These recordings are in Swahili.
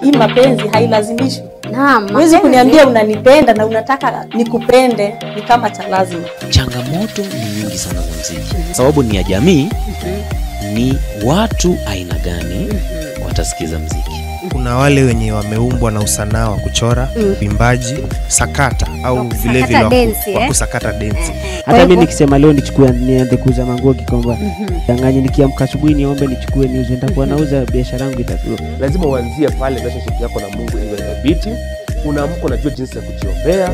hii mapenzi hailazimishi Naam, huwezi mapenzi- kuniambia unanipenda na unataka nikupende ni kama cha lazima changamoto ni nyingi sana za mziki sababu ni ya jamii ni watu aina gani watasikiza mziki kuna wale wenye wameumbwa na usanaa wa kuchora uimbaji sakata au Wa kusakata vilevile wa ku- densi, wa eh? kusakata densi Kwa hata mi hivyo- nikisema leo nichukue nianze kuuza manguo kikomba danganye nikiamka asubuhi niombe nichukue niuze nitakuwa nauza biashara yangu itakuwa lazima uanzie pale relationship yako na mungu iwe thabiti unaamka unajua jinsi ya kujiombea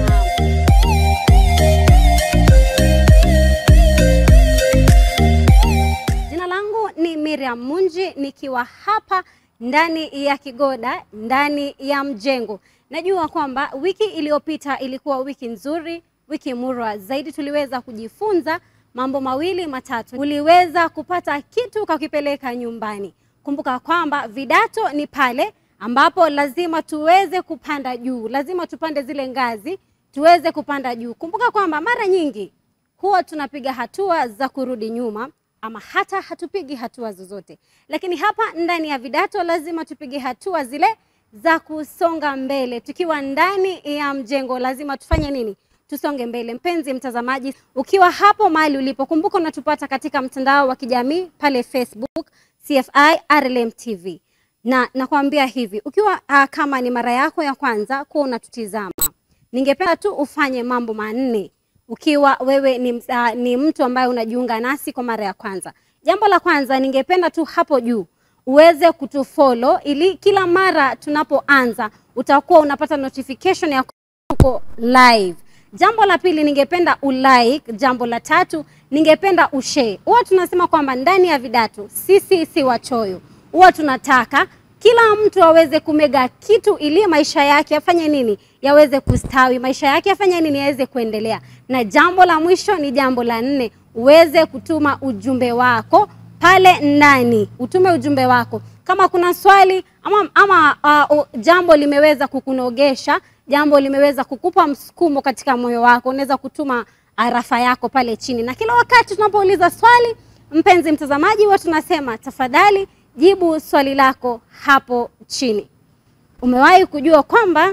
Jina langu ni Miriam Munji nikiwa hapa ndani ya Kigoda, ndani ya mjengo. Najua kwamba wiki iliyopita ilikuwa wiki nzuri, wiki murwa zaidi. Tuliweza kujifunza mambo mawili matatu, uliweza kupata kitu kakipeleka nyumbani. Kumbuka kwamba vidato ni pale ambapo lazima tuweze kupanda juu, lazima tupande zile ngazi tuweze kupanda juu. Kumbuka kwamba mara nyingi huwa tunapiga hatua za kurudi nyuma ama hata hatupigi hatua zozote, lakini hapa ndani ya vidato lazima tupige hatua zile za kusonga mbele. Tukiwa ndani ya mjengo, lazima tufanye nini? Tusonge mbele. Mpenzi mtazamaji, ukiwa hapo mahali ulipo, kumbuka unatupata katika mtandao wa kijamii pale Facebook CFI RLM TV, na nakwambia hivi, ukiwa uh, kama ni mara yako ya kwanza kuwa unatutizama ningependa tu ufanye mambo manne ukiwa wewe ni, uh, ni mtu ambaye unajiunga nasi kwa mara ya kwanza. Jambo la kwanza, ningependa tu hapo juu uweze kutufollow ili kila mara tunapoanza utakuwa unapata notification ya tuko live. Jambo la pili, ningependa ulike. Jambo la tatu, ningependa ushare. Huwa tunasema kwamba ndani ya vidato sisi si wachoyo, huwa tunataka kila mtu aweze kumega kitu ili maisha yake afanye nini, yaweze kustawi, maisha yake afanye nini, yaweze kuendelea. Na jambo la mwisho ni jambo la nne, uweze kutuma ujumbe wako pale ndani, utume ujumbe wako kama kuna swali ama, ama uh, uh, jambo limeweza kukunogesha, jambo limeweza kukupa msukumo katika moyo wako, unaweza kutuma arafa yako pale chini, na kila wakati tunapouliza swali, mpenzi mtazamaji, huwa tunasema tafadhali jibu swali lako hapo chini. Umewahi kujua kwamba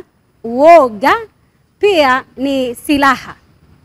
uoga pia ni silaha?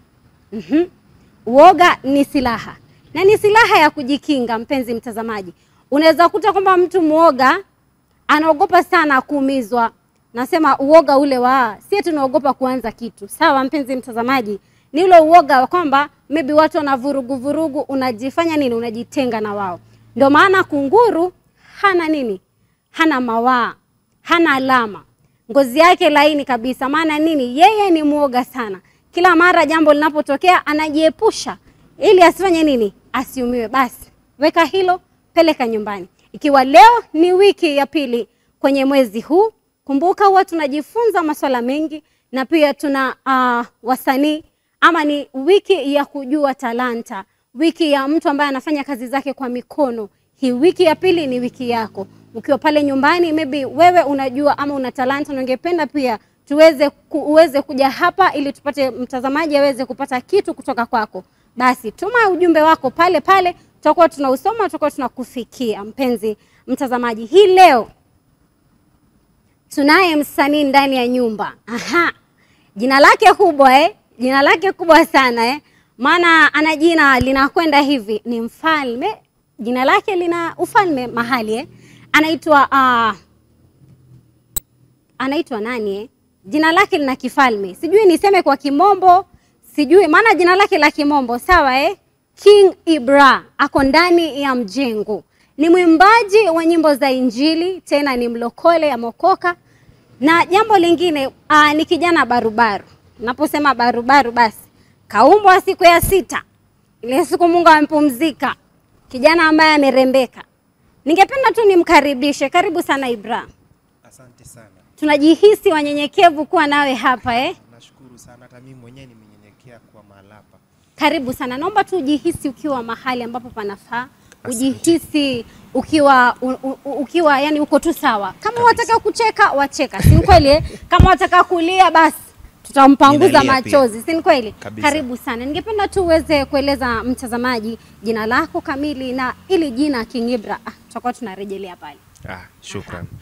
Mhm. Uoga ni silaha na ni silaha ya kujikinga. Mpenzi mtazamaji, unaweza kuta kwamba mtu mwoga anaogopa sana kuumizwa. Nasema uoga ule wa si tunaogopa kuanza kitu. Sawa, mpenzi mtazamaji, ni ule uoga wa kwamba maybe watu wana vurugu vurugu, unajifanya nini, unajitenga na wao. Ndio maana kunguru hana nini, hana mawaa, hana alama, ngozi yake laini kabisa. Maana nini? Yeye ni mwoga sana. Kila mara jambo linapotokea anajiepusha ili asifanye nini, asiumiwe. Basi weka hilo, peleka nyumbani. Ikiwa leo ni wiki ya pili kwenye mwezi huu, kumbuka huwa tunajifunza masuala mengi na pia tuna uh, wasanii ama ni wiki ya kujua talanta, wiki ya mtu ambaye anafanya kazi zake kwa mikono. Hii wiki ya pili ni wiki yako ukiwa pale nyumbani, maybe wewe unajua ama una talanta na ungependa pia tuweze ku, uweze kuja hapa ili tupate mtazamaji aweze kupata kitu kutoka kwako, basi tuma ujumbe wako pale pale, tutakuwa tunausoma, tutakuwa tunakufikia mpenzi mtazamaji. Hii leo tunaye msanii ndani ya nyumba. Aha, jina lake kubwa eh? Jina lake kubwa sana eh? Maana ana jina linakwenda hivi, ni mfalme. Jina lake lina ufalme mahali eh? Anaitwa uh, anaitwa nani eh? Jina lake lina kifalme, sijui niseme kwa kimombo, sijui maana jina lake la kimombo sawa eh? King Ibra ako ndani ya mjengo, ni mwimbaji wa nyimbo za Injili, tena ni mlokole amokoka. Na jambo lingine aa, ni kijana barubaru. Naposema barubaru, basi kaumbwa siku ya sita, ile siku Mungu amempumzika, kijana ambaye amerembeka. Ningependa tu nimkaribishe, karibu sana Ibra. asante sana Tunajihisi wanyenyekevu kuwa nawe hapa eh? nashukuru sana hata mimi mwenyewe nimenyenyekea kwa mahali hapa Karibu sana, naomba tu ujihisi ukiwa mahali ambapo panafaa, ujihisi ukiwa u, u, ukiwa yani uko tu sawa. Kama wataka kucheka wacheka, si ni kweli? eh? Kama wataka kulia basi tutampanguza Ninalia pia. machozi, si ni kweli? Kabisa. Karibu sana, ningependa tu uweze kueleza mtazamaji jina lako kamili na ili jina King Ibra. Ah, tutakuwa tunarejelea pale. ah, shukran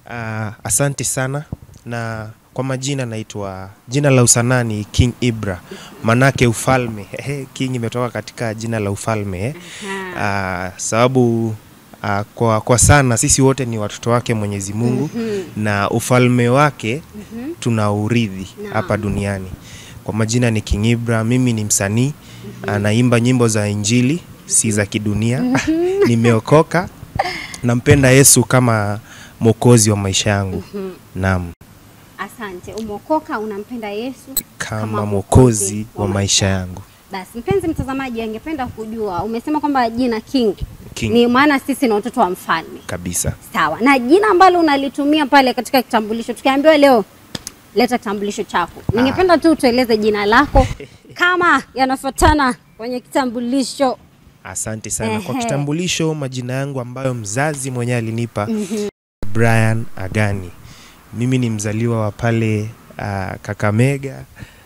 Ah, asante sana na kwa majina naitwa jina la usanaa ni King Ibra, manake ufalme. Ehe, King imetoka katika jina la ufalme eh. Ah, sababu ah, kwa, kwa sana sisi wote ni watoto wake Mwenyezi Mungu na ufalme wake tunaurithi hapa duniani. Kwa majina ni King Ibra, mimi ni msanii anaimba nyimbo za Injili, si za kidunia. Nimeokoka, nampenda Yesu kama mwokozi wa maisha yangu. Naam, Asante. Umeokoka, unampenda Yesu kama mwokozi wa maisha yangu. Basi mpenzi mtazamaji, angependa kujua, umesema kwamba jina King, King. ni maana sisi ni watoto wa mfalme, Kabisa. sawa? Na jina ambalo unalitumia pale katika kitambulisho, tukiambiwa leo leta kitambulisho chako, ningependa tu tueleze jina lako kama yanafuatana kwenye kitambulisho. Asante sana kwa Ehe. kitambulisho. Majina yangu ambayo mzazi mwenyewe alinipa Brian Agani. Mimi ni mzaliwa wa pale ah, Kakamega,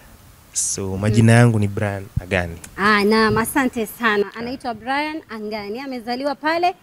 so majina yangu ni Brian Agani. Ah, naam, asante sana. Anaitwa Brian Angani, amezaliwa pale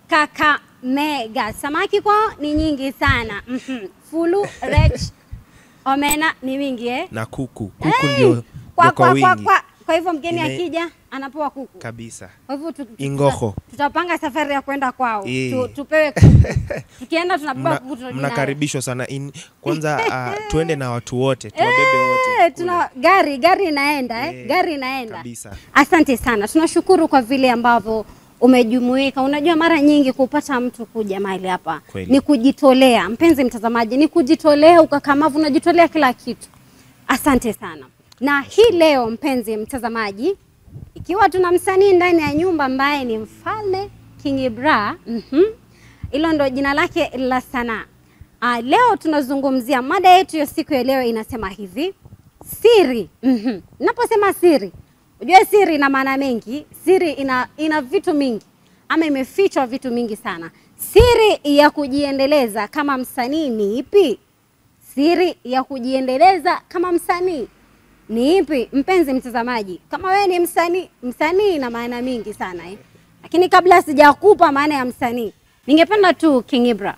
Kakamega. Samaki kwao ni nyingi sana. Mhm. Fulu, rech, omena ni wingi eh? na kuku kuku ndio Kwa, ndio kwa kwa, kwa, wingi kwa. Kwa hivyo mgeni Ime- akija anapewa kuku. kabisa. Kwa hivyo tu- tu- Ingoho. tuta- tutapanga safari ya kwenda kwao Eh. tu, tupewe kuku. Tukienda tunabeba Mna- kuku tunarudi nayo. mnakaribishwa sana In, kwanza uh, tuende na watu wote tuwabebe wote Eh, kule. tuna gari gari inaenda eh? Eh, gari inaenda kabisa. Asante sana, tunashukuru kwa vile ambavyo umejumuika. Unajua, mara nyingi kupata mtu kuja mahali hapa Kweli. ni kujitolea. Mpenzi mtazamaji, ni kujitolea, ukakamavu, unajitolea kila kitu. Asante sana. Na hii leo, mpenzi mtazamaji, ikiwa tuna msanii ndani ya nyumba ambaye ni mfalme King Ibra, mhm, hilo ndo jina lake la sanaa. Ah, leo tunazungumzia mada yetu ya siku ya leo inasema hivi siri. Mhm. Naposema siri, unajua siri ina maana mengi. Siri ina, ina vitu mingi ama imefichwa vitu mingi sana. Siri ya kujiendeleza kama msanii ni ipi? Siri ya kujiendeleza kama msanii ni ipi? Mpenzi mtazamaji, kama wewe ni msanii, msanii ina maana mingi sana eh? Lakini kabla sijakupa maana ya msanii, ningependa tu King Ibra,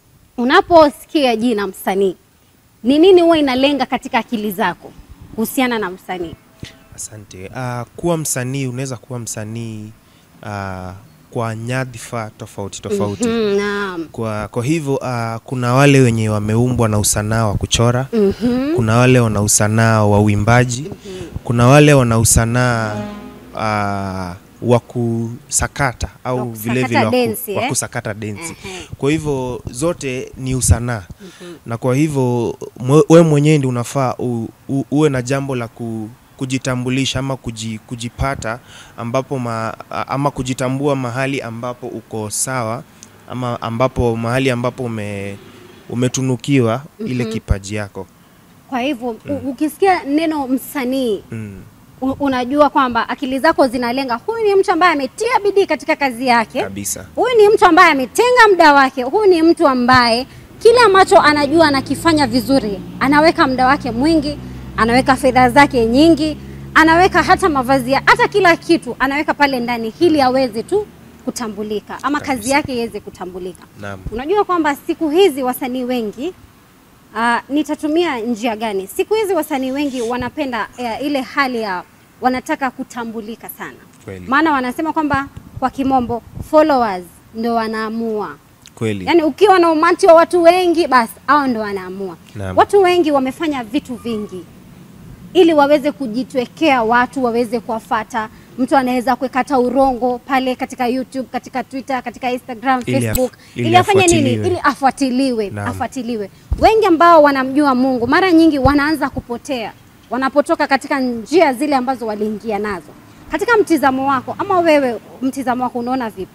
unaposikia jina msanii, ni nini huwa inalenga katika akili zako kuhusiana na msanii? Asante. Uh, kuwa msanii unaweza kuwa msanii uh, kwa nyadhifa tofauti tofauti. Mhm, Naam. Kwa, kwa hivyo uh, kuna wale wenye wameumbwa na usanaa wa kuchora Mhm. kuna wale wana usanaa wa uimbaji kuna wale wana usanaa uh, wa kusakata Wa au kusakata vile vile wa ku- densi, wa eh? kusakata densi Ehe. kwa hivyo zote ni usanaa na kwa hivyo mwe- we mwenyewe ndi unafaa u, u, uwe na jambo la ku, kujitambulisha ama kuji, kujipata ambapo ma, a- ama kujitambua mahali ambapo uko sawa ama ambapo mahali ambapo ume, umetunukiwa ile kipaji yako Kwa hivyo u- ukisikia neno msanii mm. u- unajua kwamba akili zako zinalenga, huyu ni mtu ambaye ametia bidii katika kazi yake, kabisa huyu ni mtu ambaye ametenga muda wake, huyu ni mtu ambaye kile ambacho anajua anakifanya vizuri, anaweka muda wake mwingi, anaweka fedha zake nyingi, anaweka hata mavazi, ya- hata kila kitu anaweka pale ndani, ili aweze tu kutambulika ama kazi Kabisa. yake iweze kutambulika. naam Unajua kwamba siku hizi wasanii wengi uh, nitatumia njia gani? Siku hizi wasanii wengi wanapenda uh, ile hali ya wanataka kutambulika sana, kweli maana wanasema kwamba kwa kimombo followers ndo wanaamua. kweli Yaani ukiwa na umati wa watu wengi, basi hao ndo wanaamua. Naam. Watu wengi wamefanya vitu vingi ili waweze kujitwekea watu waweze kuwafata. Mtu anaweza kuweka hata urongo pale katika YouTube, katika Twitter, katika Instagram, Ili af- Facebook ili ili afanye nini? afuatiliwe. Ili afuatiliwe, Naam. afuatiliwe. Wengi ambao wanamjua Mungu mara nyingi wanaanza kupotea wanapotoka katika njia zile ambazo waliingia nazo. Katika mtizamo wako ama wewe, mtizamo wako unaona vipi?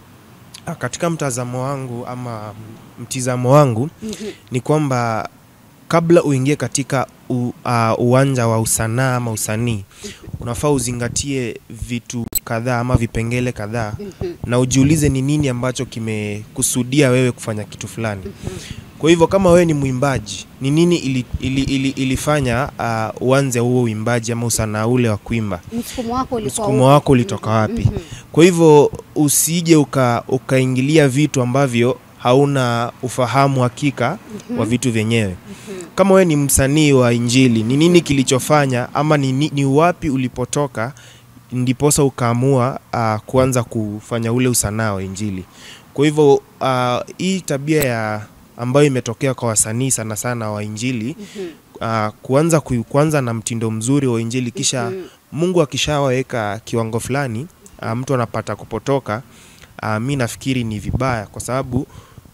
Ah, katika mtazamo wangu ama mtizamo wangu ni kwamba kabla uingie katika u, uh, uwanja wa usanaa ama usanii unafaa uzingatie vitu kadhaa ama vipengele kadhaa na ujiulize ni nini ambacho kimekusudia wewe kufanya kitu fulani kwa hivyo kama wewe ni mwimbaji ni nini ili, ili, ili, ilifanya uh, uanze huo uimbaji ama usanaa ule wa kuimba Msukumo wako ulikuwa msukumo upi? wako ulitoka wapi kwa hivyo usije uka, ukaingilia vitu ambavyo hauna ufahamu hakika wa vitu vyenyewe. Kama wewe ni msanii wa Injili, ni nini kilichofanya ama ni, ni, ni wapi ulipotoka ndiposa ukaamua uh, kuanza kufanya ule usanaa wa Injili? Kwa hivyo uh, hii tabia ya ambayo imetokea kwa wasanii sana sana wa Injili uh, kuanza ku, kuanza na mtindo mzuri wa Injili kisha Mungu akishaweka kiwango fulani uh, mtu anapata kupotoka. Uh, mi nafikiri ni vibaya kwa sababu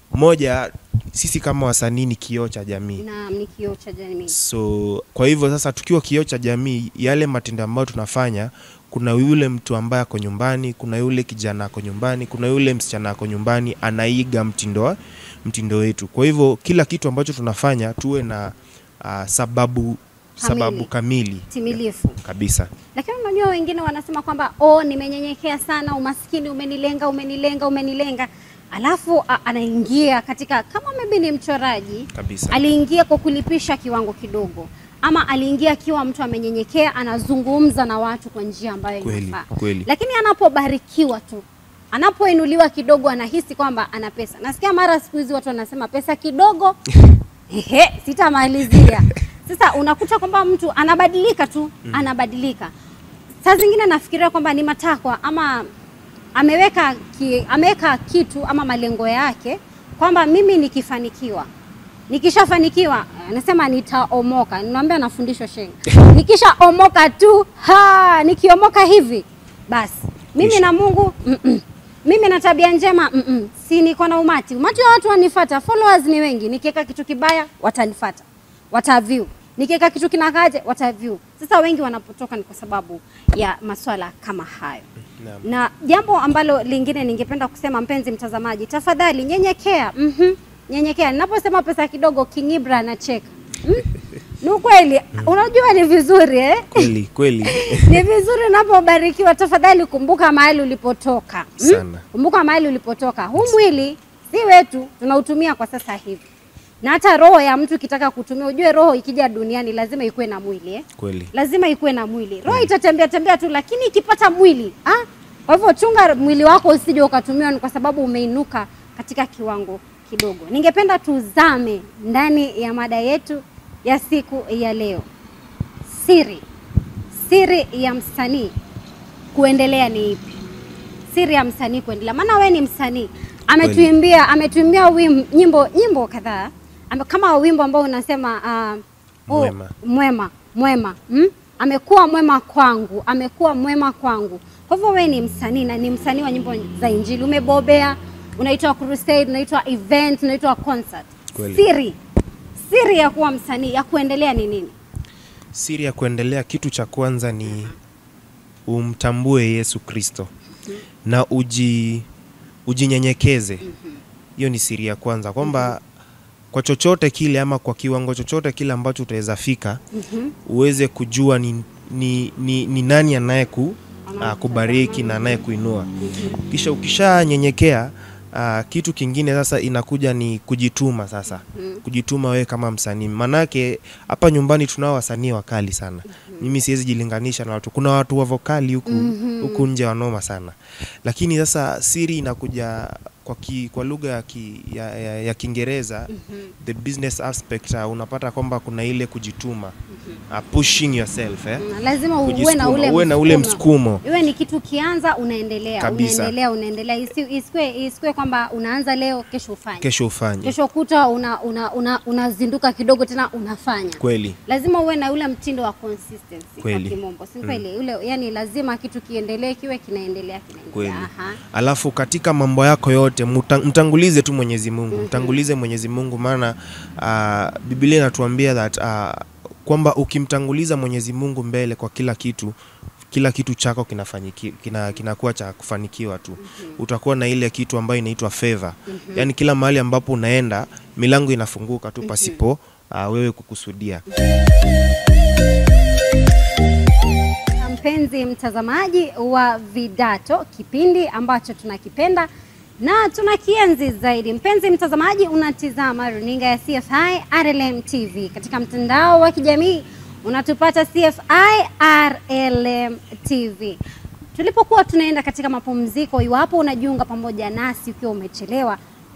moja, sisi kama wasanii ni kioo cha jamii. Naam, ni kioo cha jamii. So kwa hivyo sasa, tukiwa kioo cha jamii, yale matendo ambayo tunafanya, kuna yule mtu ambaye ako nyumbani, kuna yule kijana ako nyumbani, kuna yule msichana ako nyumbani anaiga mtindo wa- mtindo wetu. Kwa hivyo kila kitu ambacho tunafanya tuwe na uh, sababu sababu kamili Timilifu. kabisa. Lakini unajua wengine wanasema kwamba oh, nimenyenyekea sana, umaskini umenilenga, umenilenga, umenilenga. Alafu a, anaingia katika kama maybe ni mchoraji Kabisa. aliingia kwa kulipisha kiwango kidogo, ama aliingia akiwa mtu amenyenyekea, anazungumza na watu kwa njia ambayo Kweli, inafaa. kweli. Lakini anapobarikiwa tu, anapoinuliwa kidogo, anahisi kwamba ana pesa. Nasikia mara siku hizi watu wanasema pesa kidogo Ehe, sitamalizia. Sasa unakuta kwamba mtu anabadilika tu, anabadilika. Saa zingine nafikiria kwamba ni matakwa ama ameweka ki, ameweka kitu ama malengo yake kwamba mimi nikifanikiwa nikishafanikiwa anasema nitaomoka. Ninaambia nafundishwa sheng, nikishaomoka tu ha, nikiomoka hivi basi mimi Kisha. na Mungu mm -mm. mimi na tabia njema mm -mm. si niko na umati, umati wa watu wanifata, followers ni wengi. Nikiweka kitu kibaya watanifata, wataview. Nikiweka kitu kinakaje, wataview. Sasa wengi wanapotoka ni kwa sababu ya maswala kama hayo. Naam. Na jambo ambalo lingine ningependa kusema, mpenzi mtazamaji, tafadhali nyenyekea. Mhm. Nyenyekea. Ninaposema pesa kidogo, King Ibra anacheka. Mm? Ni ukweli. Unajua ni vizuri eh? Kweli kweli. ni vizuri unapobarikiwa, tafadhali kumbuka mahali ulipotoka. Mm? Sana. Kumbuka mahali ulipotoka. Huu mwili si wetu, tunautumia kwa sasa hivi, na hata roho ya mtu ikitaka kutumia, ujue roho ikija duniani lazima ikuwe na mwili eh? Kweli. lazima ikuwe na mwili. Roho itatembea tembea tu, lakini ikipata mwili ah? Kwa hivyo chunga mwili wako usije ukatumiwa, ni kwa sababu umeinuka katika kiwango kidogo. Ningependa tuzame ndani ya mada yetu ya siku ya leo, siri siri ya msanii kuendelea ni ipi? Siri ya msanii kuendelea, maana wewe ni msanii, ametuimbia ametuimbia wim, nyimbo nyimbo kadhaa Ame- kama wimbo ambao unasema uh, Mwema. mwema mwema mm? amekuwa mwema kwangu, amekuwa mwema kwangu. Kwa hivyo wewe ni msanii na ni msanii wa nyimbo za Injili, umebobea, unaitwa crusade, unaitwa event, unaitwa concert. Kweli. Siri siri ya kuwa msanii ya kuendelea ni nini? Siri ya kuendelea, kitu cha kwanza ni umtambue Yesu Kristo na uji ujinyenyekeze. Hiyo ni siri ya kwanza, kwamba kwa chochote kile ama kwa kiwango chochote kile ambacho utaweza fika uweze kujua ni, ni, ni, ni nani anayeku uh, kubariki na anayekuinua. Kisha ukishanyenyekea uh, kitu kingine sasa inakuja ni kujituma sasa kujituma wewe kama msanii, manake hapa nyumbani tunao wasanii wakali sana. Mimi siwezi jilinganisha na watu, kuna watu wa vokali huku huku nje wanoma sana, lakini sasa siri inakuja kwa, ki, kwa lugha ya, ki, ya, ya, ya Kiingereza the business aspect uh, unapata kwamba kuna ile kujituma uh, pushing yourself eh? Mm, lazima uwe na Kujisukuma, ule uwe na ule msukumo. msukumo Iwe ni kitu kianza unaendelea Kabisa. unaendelea unaendelea, Isi- isikwe isikwe kwamba unaanza leo kesho ufanye kesho ufanye kesho kuta unazinduka una, una, unazinduka kidogo tena unafanya kweli lazima uwe na ule mtindo wa consistency kwa Kweli. kimombo si kweli ule yani lazima kitu kiendelee kiwe kinaendelea kweli. kinaendelea Aha. Alafu katika mambo yako yote muta, mtangulize tu Mwenyezi Mungu, mtangulize Mwenyezi Mungu, maana uh, Biblia inatuambia that uh, kwamba ukimtanguliza Mwenyezi Mungu mbele kwa kila kitu kila kitu chako kinafanyiki, kina, kinakuwa cha kufanikiwa tu. Utakuwa na ile kitu ambayo inaitwa favor. Yaani kila mahali ambapo unaenda milango inafunguka tu pasipo uh, wewe kukusudia. Na mpenzi mtazamaji wa Vidato, kipindi ambacho tunakipenda na tunakienzi zaidi. Mpenzi mtazamaji, unatizama runinga ya CFI RLM TV katika mtandao wa kijamii unatupata CFI RLM TV. Tulipokuwa tunaenda katika mapumziko, iwapo unajiunga pamoja nasi ukiwa umechelewa,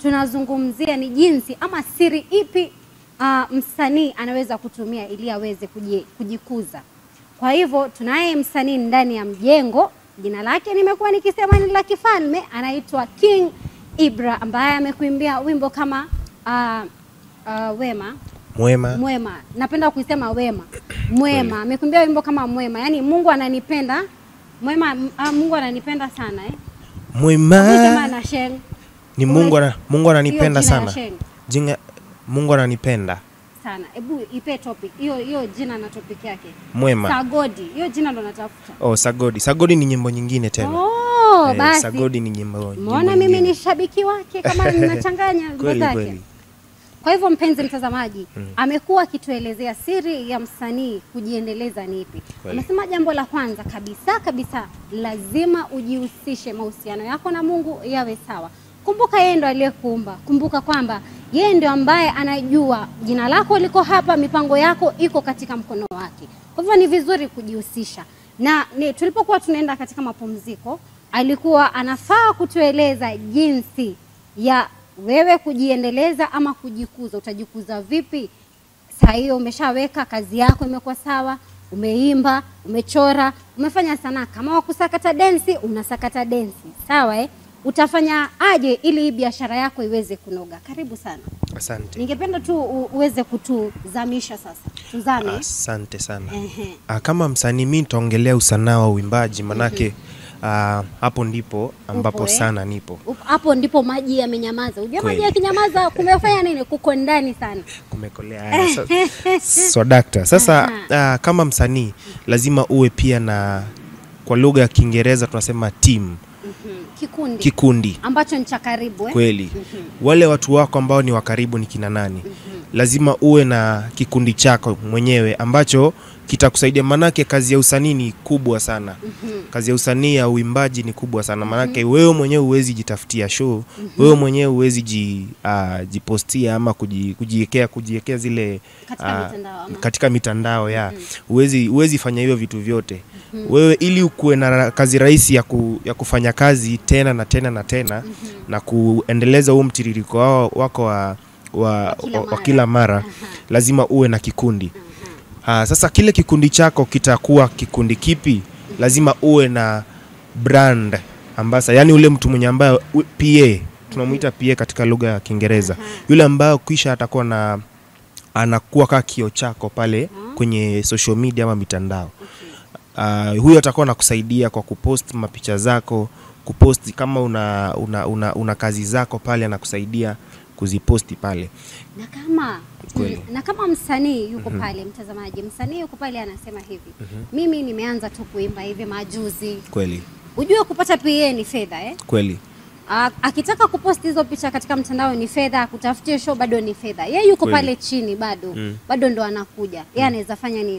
tunazungumzia ni jinsi ama siri ipi uh, msanii anaweza kutumia ili aweze kuji- kujikuza. Kwa hivyo tunaye msanii ndani ya mjengo, jina lake nimekuwa nikisema ni la kifalme, anaitwa King Ibra ambaye amekuimbia wimbo kama uh, uh, Wema Mwema. Mwema. Napenda kuisema Wema Mwema, amekuimbia wimbo kama Mwema, yaani Mungu ananipenda Mwema, uh, Mungu ananipenda sana eh. Kusema Mwema. na Sheng Ni Mungu ana, Mungu ananipenda Hiyo jina ya sana. Sheng. Jinga, Mungu ananipenda. sana. Hebu ipe topic hiyo hiyo jina na topic yake. Mwema. Sagodi, hiyo jina ndo natafuta. Oh, Sagodi. Sagodi ni nyimbo nyingine tena. Oh, Eh, basi. Sagodi ni nyimbo. nyimbo Umeona mimi nyingine. ni shabiki wake kama ninachanganya wimbo Kweli zake. kweli. Kwa hivyo mpenzi mtazamaji, amekuwa akituelezea siri ya msanii kujiendeleza ni ipi. Kweli. Amesema jambo la kwanza kabisa kabisa, lazima ujihusishe, mahusiano yako na Mungu yawe sawa. Kumbuka yeye ndo aliyekuumba. Kumbuka kwamba yeye ndio ambaye anajua jina lako liko hapa, mipango yako iko katika mkono wake. Kwa hivyo ni vizuri kujihusisha. Na ni, tulipokuwa tunaenda katika mapumziko, alikuwa anafaa kutueleza jinsi ya wewe kujiendeleza ama kujikuza. Utajikuza vipi? Saa hiyo umeshaweka kazi yako imekuwa sawa, umeimba, umechora, umefanya sanaa. Kama wakusakata densi, unasakata densi, sawa eh? Utafanya aje ili hii biashara yako iweze kunoga? Karibu sana. Asante. Ningependa tu u- uweze kutuzamisha sasa, tuzame. Asante sana. Ehe. Ah, kama msanii mi nitaongelea usanaa wa uimbaji manake ah, hapo ndipo ambapo Upo, eh? sana nipo Up- Hapo ndipo maji yamenyamaza. Unajua maji Kweli. yakinyamaza kumefanya nini? Kuko ndani sana. kumekolea haya sa- swadakta sasa ah, kama msanii lazima uwe pia na kwa lugha ya kiingereza tunasema team Mhm. Kikundi kikundi ambacho ni cha karibu eh? kweli wale watu wako ambao ni wa karibu ni kina nani lazima uwe na kikundi chako mwenyewe ambacho kitakusaidia manake kazi ya usanii ni kubwa sana kazi ya usanii ya uimbaji ni kubwa sana manake wewe mwenyewe huwezi jitafutia show wewe mwenyewe huwezi ji, uh, jipostia ama kuji- kujiekea kujiekea zile Katika ah, mitandao ama? katika mitandao ya huwezi huwezi fanya hivyo vitu vyote wewe ili ukuwe na ra- kazi rahisi ya, ku, ya kufanya kazi tena na tena na tena na kuendeleza huu mtiririko wao- wako wa, wa, kila wa, wa mara. kila mara lazima uwe na kikundi Ah, sasa kile kikundi chako kitakuwa kikundi kipi lazima uwe na brand ambasa yani ule mtu mwenye ambaye u- PA tunamuita PA katika lugha ya Kiingereza yule ambaye kisha atakuwa na anakuwa kaa kio chako pale kwenye social media ama mitandao uh, huyo atakuwa anakusaidia kwa kupost mapicha zako kupost kama una, una, una, una kazi zako pale anakusaidia kuziposti pale na kama Kweli. na kama msanii yuko pale, mtazamaji, msanii yuko pale anasema hivi, mimi nimeanza tu kuimba hivi majuzi. kweli Ujue kupata PA ni fedha eh? kweli A- akitaka kuposti hizo picha katika mtandao ni fedha, akutafutie show bado ni fedha. Yeye yuko Kweli. pale chini bado Mm. bado ndo anakuja, yeye anaweza fanya nini?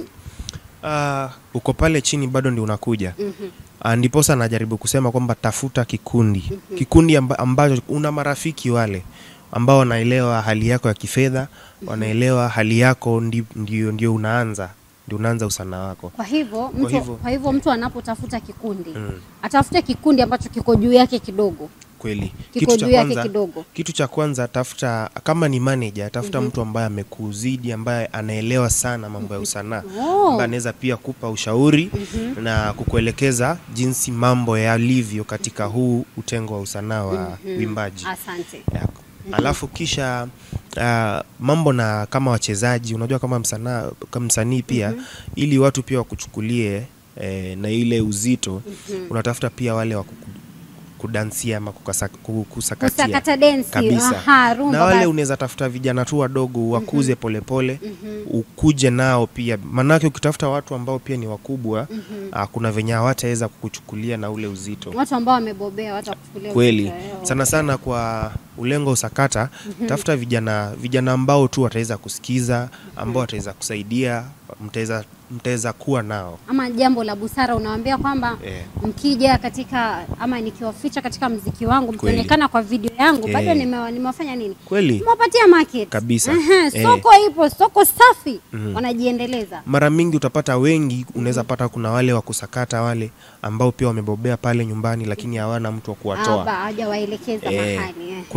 uh, uko pale chini bado ndi unakuja Mhm. uh, ndiposa anajaribu kusema kwamba tafuta kikundi kikundi amba, ambacho una marafiki wale ambao wanaelewa hali yako ya kifedha wanaelewa hali yako ndi, ndio, ndio unaanza ndio unaanza usanaa wako Kwa hivyo mtu, hivyo- kwa hivyo mtu anapotafuta kikundi Mm. atafute kikundi ambacho kiko juu yake kidogo, kweli kiko juu yake kidogo. kitu cha kwanza tafuta kama ni manager tafuta mtu ambaye amekuzidi ambaye anaelewa sana mambo ya usanaa Oh. ambaye anaweza pia kupa ushauri na kukuelekeza jinsi mambo yalivyo katika huu utengo wa usanaa wa uimbaji Asante. Ya. alafu kisha uh, mambo na kama wachezaji unajua kama msanaa kama msanii pia ili watu pia wakuchukulie eh, na ile uzito unatafuta pia wale wa kuku- kudansia ama kukasa, ku- kusakatia Kusakata densi, kabisa aha, rumba na wale basi. unaweza tafuta vijana tu wadogo wakuze polepole ukuje nao pia manake ukitafuta watu ambao pia ni wakubwa ah, kuna venye hawataweza kukuchukulia na ule uzito watu ambao wamebobea watakuchukulia kweli uzito, eh, sana sana kwa ulengo usakata tafuta vijana vijana ambao tu wataweza kusikiza ambao wataweza kusaidia mtaweza mtaweza kuwa nao ama jambo la busara unawaambia kwamba Eh. mkija katika ama nikiwaficha katika mziki wangu Kweli. mkionekana kwa video yangu Eh. bado nimewa- nimewafanya nini kweli nimewapatia market Kabisa. Aha, Eh. soko ipo soko safi wanajiendeleza mara mingi utapata wengi unaweza pata kuna wale wa kusakata wale ambao pia wamebobea pale nyumbani lakini hawana mtu wa kuwatoa Aba, hawajawaelekeza Eh, mahali eh. kwa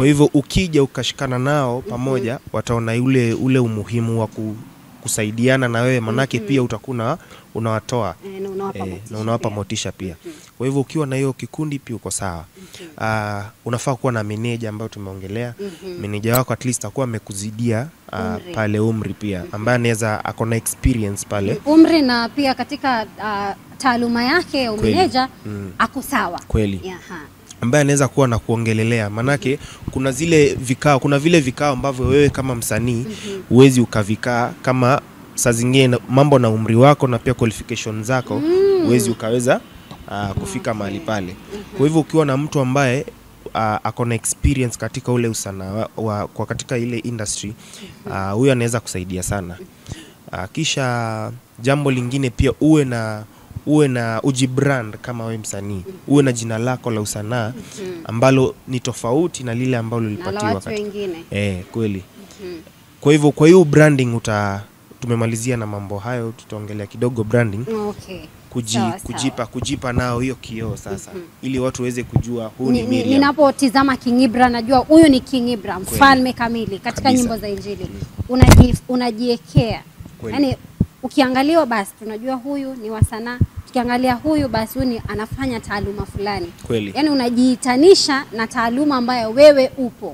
hivyo ukija ukashikana nao pamoja wataona ule ule umuhimu wa ku, kusaidiana na wewe manake pia utakuwa unawatoa Eh, na unawapa eh, motisha na unawapa pia. motisha pia kwa hivyo ukiwa na hiyo kikundi pia uko sawa Ah, unafaa kuwa na meneja ambayo tumeongelea meneja wako at least akuwa amekuzidia ah, Umri. pale umri pia ambaye anaweza ako na experience pale umri na pia katika uh, taaluma yake ya Kweli. umeneja Mm. ako sawa kweli Yaha. ambaye anaweza kuwa na kuongelelea manake kuna zile vikao kuna vile vikao ambavyo wewe kama msanii huwezi ukavikaa kama saa zingine na- mambo na umri wako na pia qualification zako huwezi ukaweza uh, kufika mahali pale kwa hivyo ukiwa na mtu ambaye uh, ako na experience katika ule usanaa wa, wa, kwa katika ile industry uh, huyo anaweza kusaidia sana uh, kisha jambo lingine pia uwe na uwe na ujibrand kama we msanii uwe na jina lako la usanaa ambalo ni tofauti na lile ambalo na la lilipatiwa watu katika wengine eh, kweli kwa hivyo kwa hiyo branding uta tumemalizia na mambo hayo tutaongelea kidogo branding okay. kuji, Sawa, sawa. kujipa kujipa nao hiyo kioo sasa ili watu waweze kujua huu ni Ni- ni- Miriam ninapotizama King Ibra najua huyu ni King Ibra mfalme kamili katika Kabisa. nyimbo za Injili Unaji, unajiekea Kweli. yani ukiangaliwa basi tunajua huyu ni wa sanaa tukiangalia huyu basi huyu ni anafanya taaluma fulani kweli yani unajiitanisha na taaluma ambayo wewe upo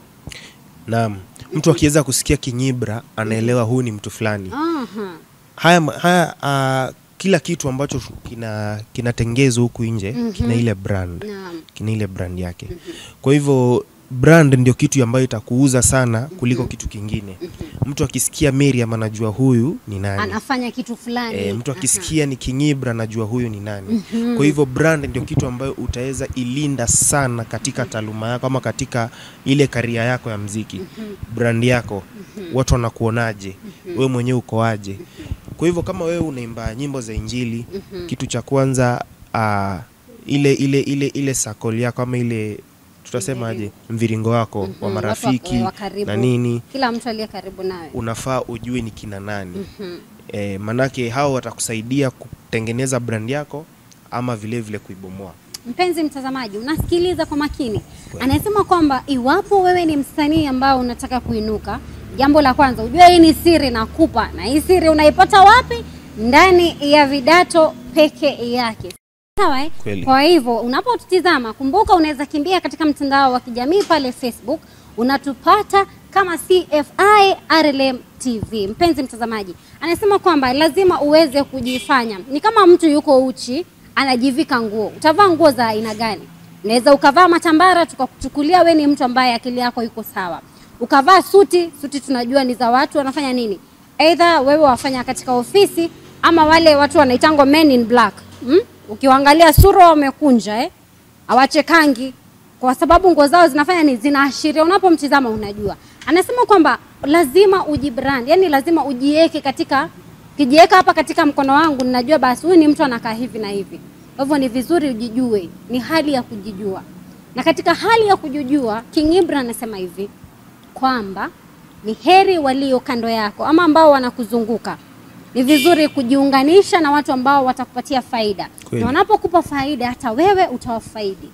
naam mtu akiweza kusikia kinyibra anaelewa huu ni mtu fulani Aha. haya, ma- haya uh, kila kitu ambacho kina kinatengezwa huku nje kina ile brand Naam. kina ile brand yake kwa hivyo brand ndio kitu ambayo itakuuza sana kuliko kitu kingine mtu akisikia Miriam anajua huyu ni nani anafanya kitu fulani E, mtu Aha. akisikia ni Kinyibra anajua huyu ni nani. Kwa hivyo brand ndio kitu ambayo utaweza ilinda sana katika taaluma yako ama katika ile karia yako ya mziki. Brand yako watu wanakuonaje, wewe mwenyewe ukoaje. Kwa hivyo kama wewe unaimba nyimbo za Injili, kitu cha kwanza ah, ile ile ile ile sakoli yako ama ile tutasemaje, mviringo wako wa Mhm, watu marafiki wa karibu. na nini kila mtu aliye karibu nawe unafaa ujue ni kina nani e, manake hao watakusaidia kutengeneza brand yako ama vile vile kuibomoa Mpenzi mtazamaji, unasikiliza kwa makini. Anasema kwamba iwapo wewe ni msanii ambao unataka kuinuka, jambo la kwanza ujue hii ni siri nakupa, na hii siri unaipata wapi? Ndani ya Vidato peke yake. Sawa eh? Kweli. Kwa hivyo unapotutizama, kumbuka unaweza kimbia katika mtandao wa kijamii pale Facebook, unatupata kama CFI RLM TV. Mpenzi mtazamaji, anasema kwamba lazima uweze kujifanya ni kama mtu yuko uchi anajivika nguo. Utavaa nguo za aina gani? Unaweza ukavaa matambara tukakuchukulia we ni mtu ambaye akili yako iko sawa. Ukavaa suti, suti tunajua ni za watu wanafanya nini? Either wewe wafanya katika ofisi ama wale watu wanaitangwa men in black. Hmm? Ukiwaangalia sura wamekunja eh? Hawachekangi kwa sababu nguo zao zinafanya ni zinaashiria, unapomtizama unajua. Anasema kwamba lazima ujibrand, yani lazima ujiweke katika kijiweka hapa katika mkono wangu, ninajua basi huyu ni mtu anakaa hivi na hivi. Kwa hivyo ni vizuri ujijue, ni hali ya kujijua. Na katika hali ya kujijua, King Ibra anasema hivi kwamba ni heri walio kando yako ama ambao wanakuzunguka. Ni vizuri kujiunganisha na watu ambao watakupatia faida, Kweli. na wanapokupa faida, hata wewe utawafaidi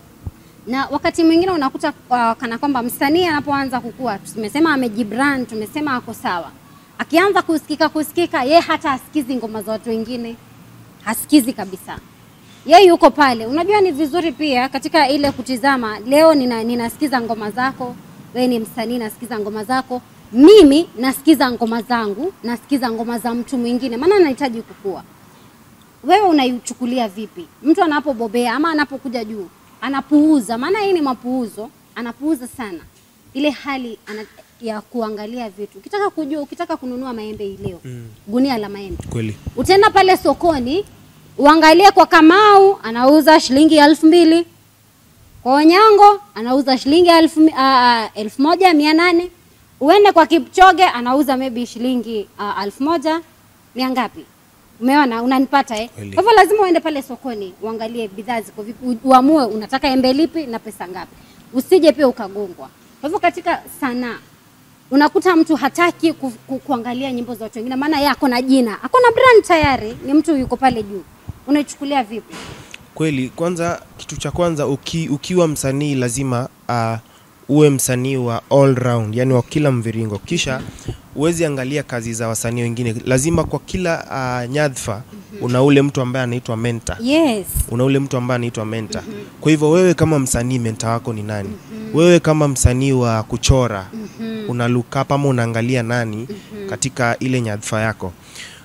na wakati mwingine unakuta uh, kana kwamba msanii anapoanza kukua, tumesema amejibrand, tumesema ako sawa, akianza kusikika kusikika, ye hata asikizi ngoma za watu wengine, hasikizi kabisa, ye yuko pale. Unajua ni vizuri pia katika ile kutizama, leo nina, ninasikiza ngoma zako, wewe ni msanii, nasikiza ngoma zako, mimi nasikiza ngoma zangu, nasikiza ngoma za mtu mwingine, maana nahitaji kukua wewe unaichukulia vipi mtu anapobobea ama anapokuja juu anapuuza maana hii ni mapuuzo anapuuza sana ile hali ana, ya kuangalia vitu ukitaka kujua ukitaka kununua maembe hii leo mm. gunia la maembe kweli utaenda pale sokoni uangalie kwa kamau anauza shilingi elfu mbili kwa onyango anauza shilingi elfu, mi- ah, ah, elfu moja mia nane uende kwa kipchoge anauza maybe shilingi uh, elfu moja mia ngapi umeona unanipata eh? Kweli. kwa hivyo lazima uende pale sokoni uangalie bidhaa ziko vipi u- uamue unataka embe lipi na pesa ngapi usije pia ukagongwa kwa hivyo katika sanaa unakuta mtu hataki ku, ku, kuangalia nyimbo za watu wengine maana yeye ako na jina ako na brand tayari ni mtu yuko pale juu unaichukulia vipi kweli kwanza kitu cha kwanza uki, ukiwa msanii lazima uh, uwe msanii wa all round, yani wa kila mviringo, kisha uwezi angalia kazi za wasanii wengine. Lazima kwa kila uh, nyadhifa una ule mtu ambaye anaitwa mentor Yes. una ule mtu ambaye anaitwa menta. Kwa hivyo wewe kama msanii menta wako ni nani? Wewe kama msanii wa kuchora una look up ama unaangalia nani katika ile nyadhifa yako.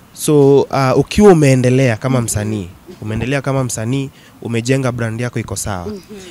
So uh, ukiwa umeendelea kama msanii, umeendelea kama msanii, umejenga brand yako iko sawa.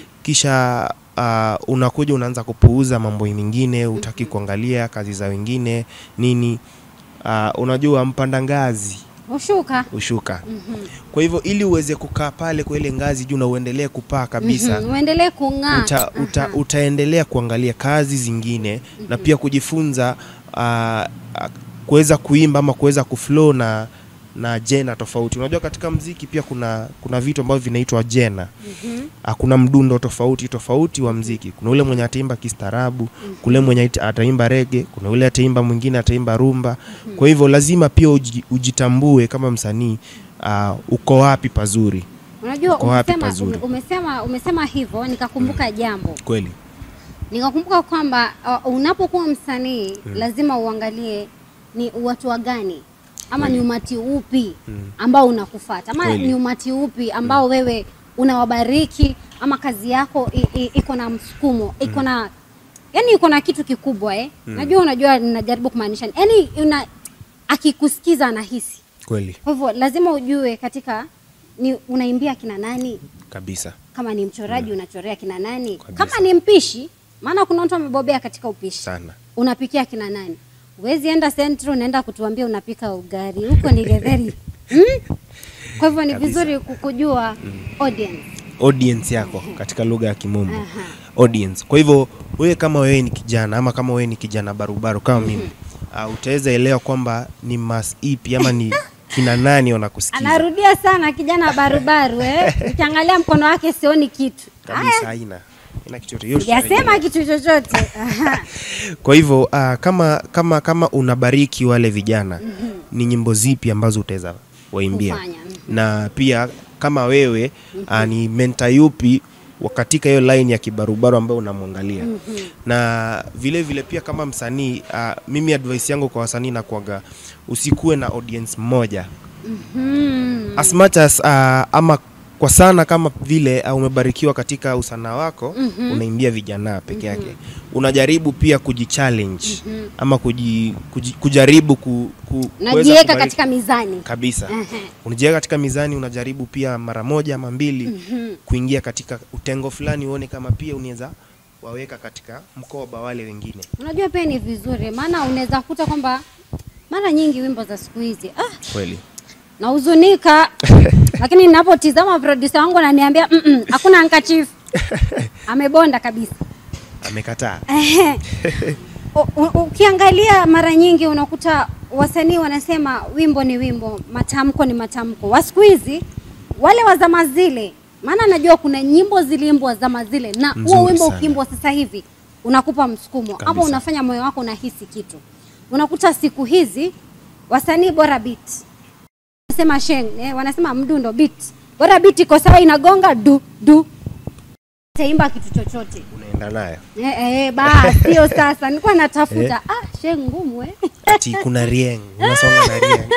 Kisha uh, unakuja unaanza kupuuza mambo mengine, utaki kuangalia kazi za wengine nini. Uh, unajua mpanda ngazi Ushuka. ushuka. Kwa hivyo ili uweze kukaa pale kwa ile ngazi juu na uendelee kupaa kabisa Mhm, Uendelee kung'aa. uta, uta, utaendelea kuangalia kazi zingine na pia kujifunza ah, ah, kuweza kuimba ama kuweza kuflow na na jena tofauti. Unajua katika mziki pia kuna kuna vitu ambavyo vinaitwa jena. Ah, kuna mdundo tofauti tofauti wa mziki. Kuna ule mwenye ataimba kistaarabu, kule mwenye ata- ataimba rege, kuna ule ataimba mwingine ataimba rumba. Kwa hivyo lazima pia uji, ujitambue kama msanii ah, uko wapi pazuri. Unajua Uko wapi umesema, pazuri? ume- umesema umesema hivyo nikakumbuka jambo. Kweli. Nikakumbuka kwamba uh, unapokuwa msanii lazima uangalie ni watu wa gani ama ni umati upi ambao unakufata ama Kweli. ni umati upi ambao wewe unawabariki ama kazi yako i- i- iko na msukumo iko na yani iko na kitu kikubwa eh? Najua unajua ninajaribu kumaanisha yani una akikusikiza anahisi. Kweli Kwa hivyo lazima ujue katika ni unaimbia kina nani kabisa. kama ni mchoraji unachorea kina nani Kabisa. kama ni mpishi maana kuna watu wamebobea katika upishi Sana. unapikia kina nani huwezi enda Central unaenda kutuambia unapika ugali huko ni getheri hmm? kwa hivyo ni Kabisa. vizuri kukujua audience audience yako katika lugha ya kimombo audience. Kwa hivyo wewe kama wewe ni kijana ama kama wewe ni kijana barubaru kama mimi uh, utaweza elewa kwamba ni mas ipi ama ni kina nani wanakusikiza anarudia sana kijana barubaru eh? ukiangalia mkono wake sioni kitu kabisa, haina haina kitu yote. Yote sijasema tutarejelea. kitu chochote Aha. Kwa hivyo uh, kama kama kama unabariki wale vijana ni nyimbo zipi ambazo utaweza waimbia Kufanya, mhm. na pia kama wewe uh, ni menta yupi wa katika hiyo line ya kibarubaru ambayo unamwangalia na vile vile pia kama msanii uh, mimi advice yangu kwa wasanii nakuaga usikuwe na audience mmoja Hmm. as much as uh, ama kwa sana kama vile uh, umebarikiwa katika usanaa wako unaimbia vijana peke yake unajaribu pia kujichallenge ama kuji, kuji, kujaribu ku, ku, kuweza najiweka kubariki- katika mizani kabisa Ehe. unajiweka katika mizani unajaribu pia mara moja ama mbili kuingia katika utengo fulani uone kama pia unaweza waweka katika mkoba wale wengine unajua pia ni vizuri maana unaweza kuta kwamba mara nyingi wimbo za siku hizi ah, kweli nahuzunika lakini ninapotizama producer wangu ananiambia "Mm-mm, hakuna handkerchief amebonda kabisa amekataa Ehe. U- u- ukiangalia mara nyingi unakuta wasanii wanasema wimbo ni wimbo matamko ni matamko wa siku hizi wale wa zama zile maana najua kuna nyimbo ziliimbwa zama zile na huo Nzuri wimbo sana. ukiimbwa sasa hivi unakupa msukumo ama Kabisa. unafanya moyo wako unahisi kitu unakuta siku hizi wasanii bora beat wanasema sheng eh, wanasema mdundo beat bora beat iko sawa inagonga du du taimba kitu chochote unaenda nayo Eh, eh, basi hiyo sasa nilikuwa natafuta ah, she ngumu eh. ati kuna rieng unasonga na rieng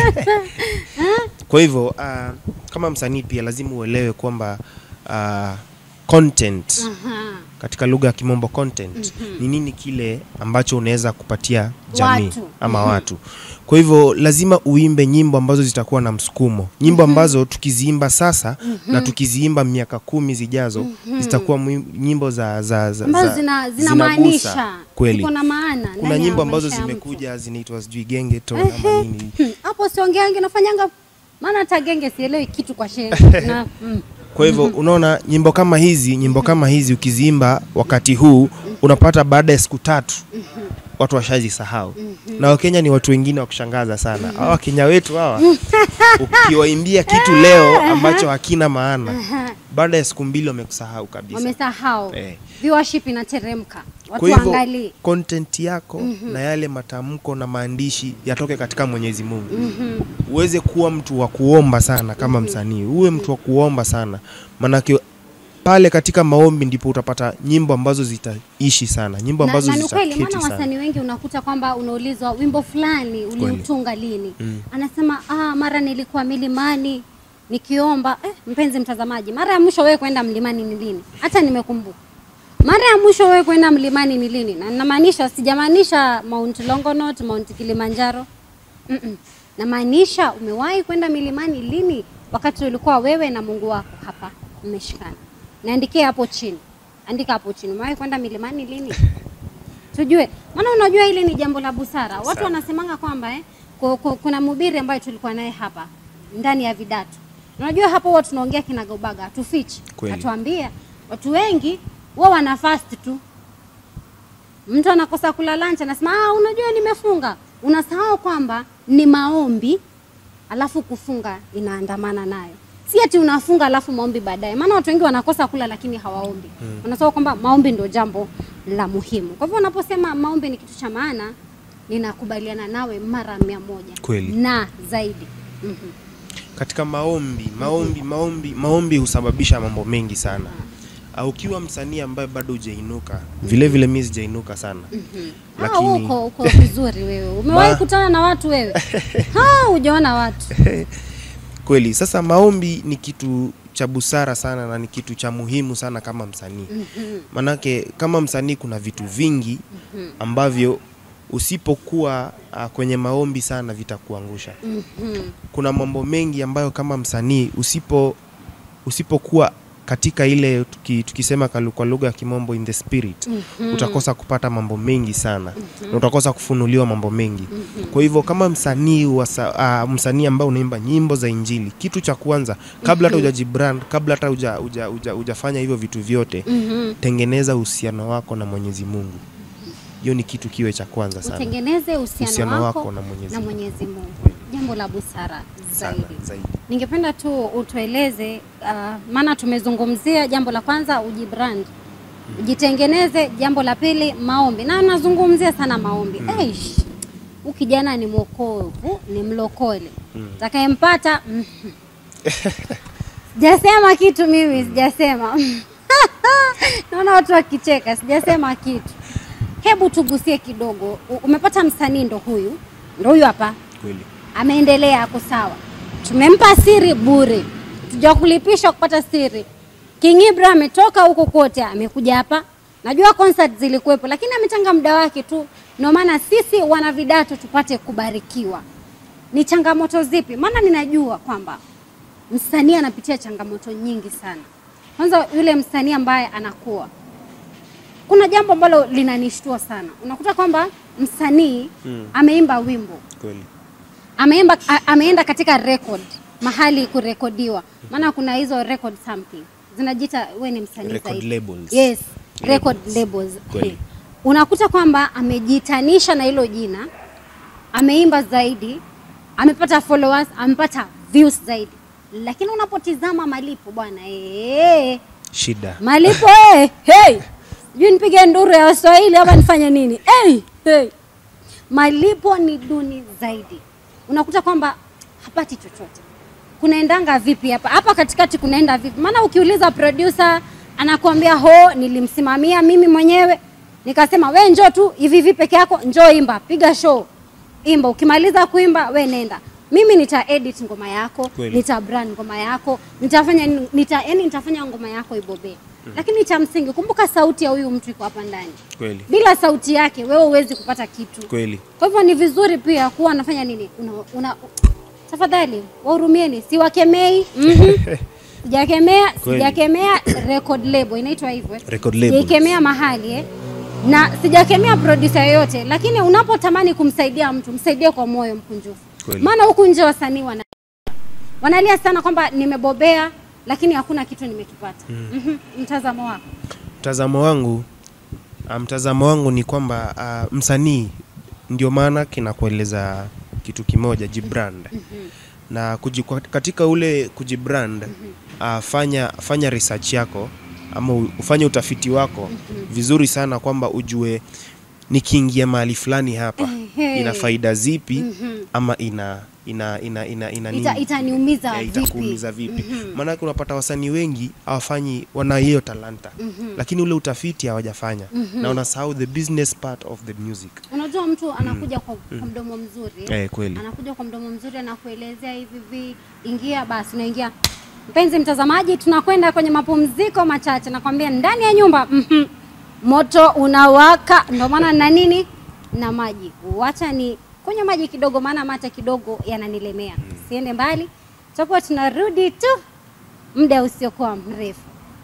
kwa hivyo uh, kama msanii pia lazima uelewe kwamba uh, content Aha. katika lugha ya kimombo content ni nini kile ambacho unaweza kupatia jamii Watu. ama watu kwa hivyo lazima uimbe nyimbo ambazo zitakuwa na msukumo nyimbo ambazo tukiziimba sasa na tukiziimba miaka kumi zijazo zitakuwa mwi- nyimbo za, za, za, ambazo za- zina zinagusa. zinamaanisha kweli ziko na maana kuna ndani ya nyimbo ambazo maisha ya mtu. zimekuja zinaitwa sijui genge to Ehe. ama nini Hmm, hapo siongeangi nafanyanga maana hata genge sielewi kitu kwa shehe na mm. Kwa hivyo unaona nyimbo kama hizi, nyimbo kama hizi ukiziimba wakati huu unapata baada ya siku tatu watu washazisahau. Na Wakenya ni watu wengine wa kushangaza sana. Hawa Wakenya wetu hawa ukiwaimbia kitu leo ambacho hakina maana, baada ya siku mbili wamekusahau kabisa. wamesahau Eh. viewership inateremka watu Kwa hivyo waangalie content yako na yale matamko na maandishi yatoke katika Mwenyezi Mungu. Uweze kuwa mtu wa kuomba sana kama msanii, uwe mtu wa kuomba sana, maanake pale katika maombi ndipo utapata nyimbo ambazo zitaishi sana nyimbo na, ambazo na ni kweli zitaketi maana sana wasanii wengi unakuta kwamba unaulizwa wimbo fulani uliutunga lini Mm. anasema ah, mara nilikuwa milimani nikiomba eh, mpenzi mtazamaji mara ya mwisho wewe kwenda mlimani ni lini hata nimekumbuka mara ya mwisho wewe kwenda mlimani ni lini na namaanisha sijamaanisha mount longonot mount kilimanjaro Mm-mm. namaanisha umewahi kwenda milimani lini wakati ulikuwa wewe na mungu wako hapa mmeshikana niandikie hapo chini andika hapo chini umewahi kwenda milimani lini tujue maana unajua hili ni jambo la busara watu Sana. wanasemanga kwamba eh, ku- ku- kuna mhubiri ambaye tulikuwa naye hapa ndani ya vidatu unajua hapo huwa tunaongea kinagaubaga hatufichi Kweli. atuambia watu wengi wao wana fast tu mtu anakosa kula lunch anasema ah, unajua nimefunga unasahau kwamba ni maombi alafu kufunga inaandamana nayo si ati unafunga alafu maombi baadaye maana watu wengi wanakosa kula lakini hawaombi mm. wanasahau kwamba maombi ndio jambo la muhimu kwa hivyo unaposema maombi ni kitu cha maana ninakubaliana nawe mara mia moja Kweli. na zaidi mm-hmm. katika maombi maombi maombi maombi husababisha mambo mengi sana uh, ukiwa msanii ambaye bado hujainuka vile vile mi sijainuka sana Ah, Lakini- uko uko vizuri wewe umewahi Ma- kutana na watu wewe ha hujaona watu kweli sasa maombi ni kitu cha busara sana na ni kitu cha muhimu sana kama msanii manake kama msanii kuna vitu vingi ambavyo usipokuwa uh, kwenye maombi sana vitakuangusha kuna mambo mengi ambayo kama msanii usipo usipokuwa katika ile tuki, tukisema kalu- kwa lugha ya kimombo in the spirit utakosa kupata mambo mengi sana na utakosa kufunuliwa mambo mengi kwa hivyo kama msanii wa sa- uh, msanii ambaye unaimba nyimbo za injili kitu cha kwanza kabla hata hujajibrand kabla hata huja- huja- huja- hujafanya hivyo vitu vyote tengeneza uhusiano wako na mwenyezi mungu hiyo ni kitu kiwe cha kwanza sana utengeneze uhusiano Uhusiano wako, wako na Mwenyezi na Mungu. Mwenyezi Mungu jambo la busara sana zaidi zaidi ningependa tu utueleze uh, maana tumezungumzia jambo la kwanza ujibrand ujitengeneze jambo la pili maombi na nazungumzia sana maombi mm. Eish, huu kijana ni mwokovu ni mlokole mm. takayempata mm. sijasema kitu mimi sijasema naona watu wakicheka sijasema kitu hebu tugusie kidogo U- umepata msanii ndo huyu ndo huyu hapa kweli ameendelea ako sawa tumempa siri bure tujakulipisha kupata siri King Ibra ametoka huko kote amekuja hapa najua concert zilikuwepo lakini ametanga muda wake tu ndio maana sisi wana vidato tupate kubarikiwa ni changamoto zipi maana ninajua kwamba msanii anapitia changamoto nyingi sana kwanza yule msanii ambaye anakuwa kuna jambo ambalo linanishtua sana unakuta kwamba msanii Mm. ameimba wimbo kweli ameimba, a, ameenda katika record mahali kurekodiwa maana kuna hizo record something zinajiita we ni msanii Record zaidi. labels. yes record Labels. labels Kweli. Eh. unakuta kwamba amejitanisha na hilo jina ameimba zaidi amepata followers amepata views zaidi lakini unapotizama malipo bwana eh, shida malipo eh, hey. sijui nipige nduru ya waswahili ama nifanye nini hey, hey. malipo ni duni zaidi unakuta kwamba hapati chochote kunaendanga vipi hapa hapa katikati kunaenda vipi maana ukiuliza producer anakuambia ho nilimsimamia mimi mwenyewe nikasema we njoo tu hivi hivi peke yako njoo imba piga show imba ukimaliza kuimba we nenda mimi nita edit ngoma yako Kweli. nita brand ngoma yako nitafanya nini- nita yani nitafanya ngoma yako ibobee lakini cha msingi kumbuka sauti ya huyu mtu iko hapa ndani kweli bila sauti yake wewe huwezi kupata kitu kweli kwa hivyo ni vizuri pia kuwa anafanya nini una, una, tafadhali wahurumieni siwakemei mhm. sijakemea Kweli. sijakemea record label inaitwa hivyo eh? Record labels. sijaikemea mahali eh? na sijakemea producer yoyote lakini unapotamani kumsaidia mtu msaidie kwa moyo mkunjufu Kweli. maana huku nje wasanii wana wanalia sana kwamba nimebobea lakini hakuna kitu nimekipata mm. mtazamo wako mtazamo wangu ah, mtazamo wangu ni kwamba uh, msanii ndio maana kinakueleza kitu kimoja jibrand na kuji, kwa- katika ule kujibrand uh, fanya fanya research yako ama u- ufanye utafiti wako vizuri sana kwamba ujue nikiingia mahali fulani hapa Ehe. ina faida zipi ama ina ina ina ina, ina nini? Ita, itaniumiza Eh, vipi? itakuumiza vipi maanake unapata wasanii wengi hawafanyi wana hiyo talanta lakini ule utafiti hawajafanya na wanasahau the business part of the music Unajua mtu anakuja kwa, kwa mdomo mzuri eh, kweli anakuja kwa mdomo mzuri anakuelezea hivi vi ingia basi unaingia mpenzi mtazamaji tunakwenda kwenye mapumziko machache nakwambia ndani ya nyumba mhm, moto unawaka ndio maana na nini na maji wacha ni kunywa maji kidogo maana mate kidogo yananilemea siende mbali tutakuwa tunarudi tu muda usiokuwa mrefu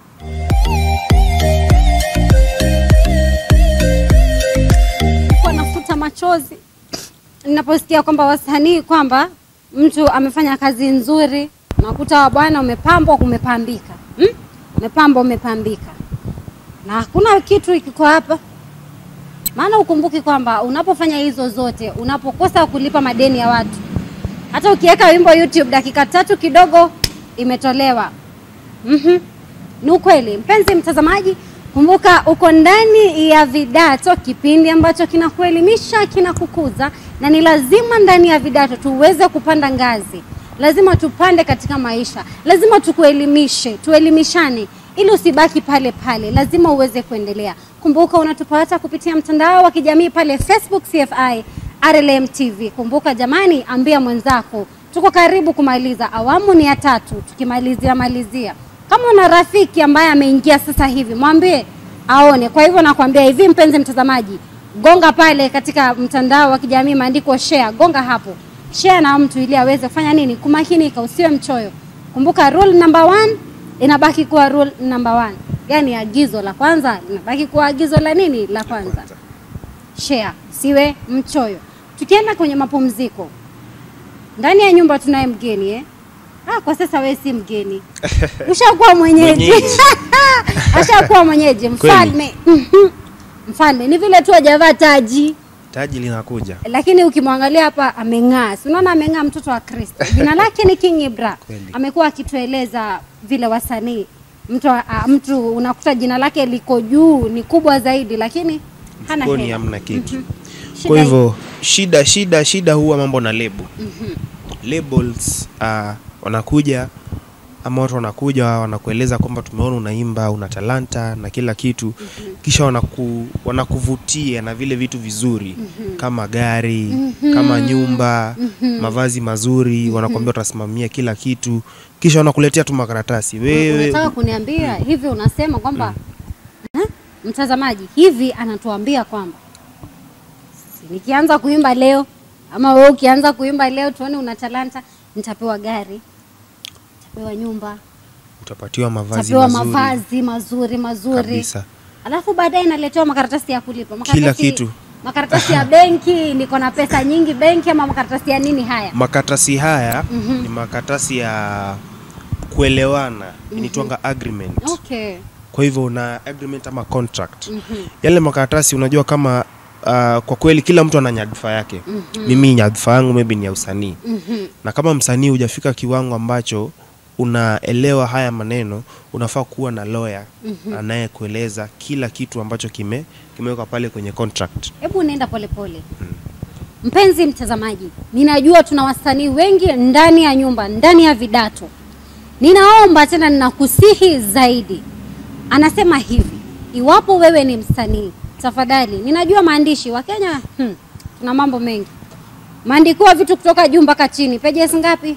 kwa nafuta machozi ninaposikia kwamba wasanii kwamba mtu amefanya kazi nzuri, nakuta wa bwana umepambwa, umepambika hmm? umepambwa, umepambika na hakuna kitu kiko hapa. Maana ukumbuki kwamba unapofanya hizo zote, unapokosa kulipa madeni ya watu, hata ukiweka wimbo YouTube dakika tatu kidogo imetolewa. Mhm. Ni ukweli, mpenzi mtazamaji, kumbuka uko ndani ya Vidato, kipindi ambacho kinakuelimisha, kinakukuza, na ni lazima ndani ya Vidato tuweze kupanda ngazi. Lazima tupande katika maisha, lazima tukuelimishe, tuelimishane ili usibaki pale pale, lazima uweze kuendelea. Kumbuka unatupata kupitia mtandao wa kijamii pale Facebook CFI RLM TV. Kumbuka jamani, ambia mwenzako, tuko karibu kumaliza, awamu ni ya tatu, tukimalizia malizia kama una rafiki ambaye ameingia sasa hivi mwambie aone. Kwa hivyo nakwambia hivi, mpenzi mtazamaji, gonga pale katika mtandao wa kijamii maandiko share, gonga hapo share na mtu ili aweze kufanya nini, kumakinika, usiwe mchoyo. Kumbuka rule number one inabaki kuwa rule number one, yaani agizo la kwanza linabaki kuwa agizo la nini, la kwanza. Share, siwe mchoyo. Tukienda kwenye mapumziko, ndani ya nyumba tunaye mgeni eh? Ah, kwa sasa wewe si mgeni, ushakuwa mwenyeji, Mwenyeji. ashakuwa mwenyeji, mfalme Mhm. mfalme. Ni vile tu hajavaa taji, taji linakuja lakini ukimwangalia hapa ameng'aa, si unaona ameng'aa, mtoto wa Kristo. Jina lake ni King Ibra. Kweli. Amekuwa akitueleza vile wasanii mtu, a, mtu unakuta jina lake liko juu, ni kubwa zaidi, lakini hana mfukoni hela. hamna kitu Shida kwa hivyo shida shida shida huwa mambo na lebo labels uh, wanakuja ama watu wanakuja wanakueleza kwamba tumeona unaimba una talanta na kila kitu kisha wanaku, wanakuvutia na vile vitu vizuri kama gari kama nyumba mavazi mazuri wanakuambia utasimamia kila kitu kisha wanakuletea tu makaratasi wewe Unataka kuniambia hivi, unasema kwamba eh, mtazamaji hivi anatuambia kwamba si nikianza kuimba leo ama wewe ukianza kuimba leo tuone una talanta, nitapewa gari, nitapewa nyumba, utapatiwa mavazi nitapewa mazuri mavazi mazuri mazuri, kabisa alafu baadaye naletewa makaratasi ya kulipa makaratasi, kitu. makaratasi ya benki, niko na pesa nyingi benki, ama makaratasi ya nini haya? makaratasi haya ni makaratasi ya kuelewana inaitwanga agreement Okay. kwa hivyo una agreement ama contract yale makaratasi unajua kama uh, kwa kweli kila mtu ana nyadhifa yake mimi nyadhifa yangu maybe ni ya usanii Mhm. na kama msanii hujafika kiwango ambacho unaelewa haya maneno unafaa kuwa na lawyer anayekueleza kila kitu ambacho kime kimewekwa pale kwenye contract Hebu nenda polepole. Mpenzi mtazamaji, ninajua tuna wasanii wengi ndani ya nyumba, ndani ya Vidato. Ninaomba tena, ninakusihi zaidi, anasema hivi, iwapo wewe ni msanii, tafadhali, ninajua maandishi wa Kenya hmm, tuna mambo mengi, maandikiwa vitu kutoka juu mpaka chini, pages ngapi?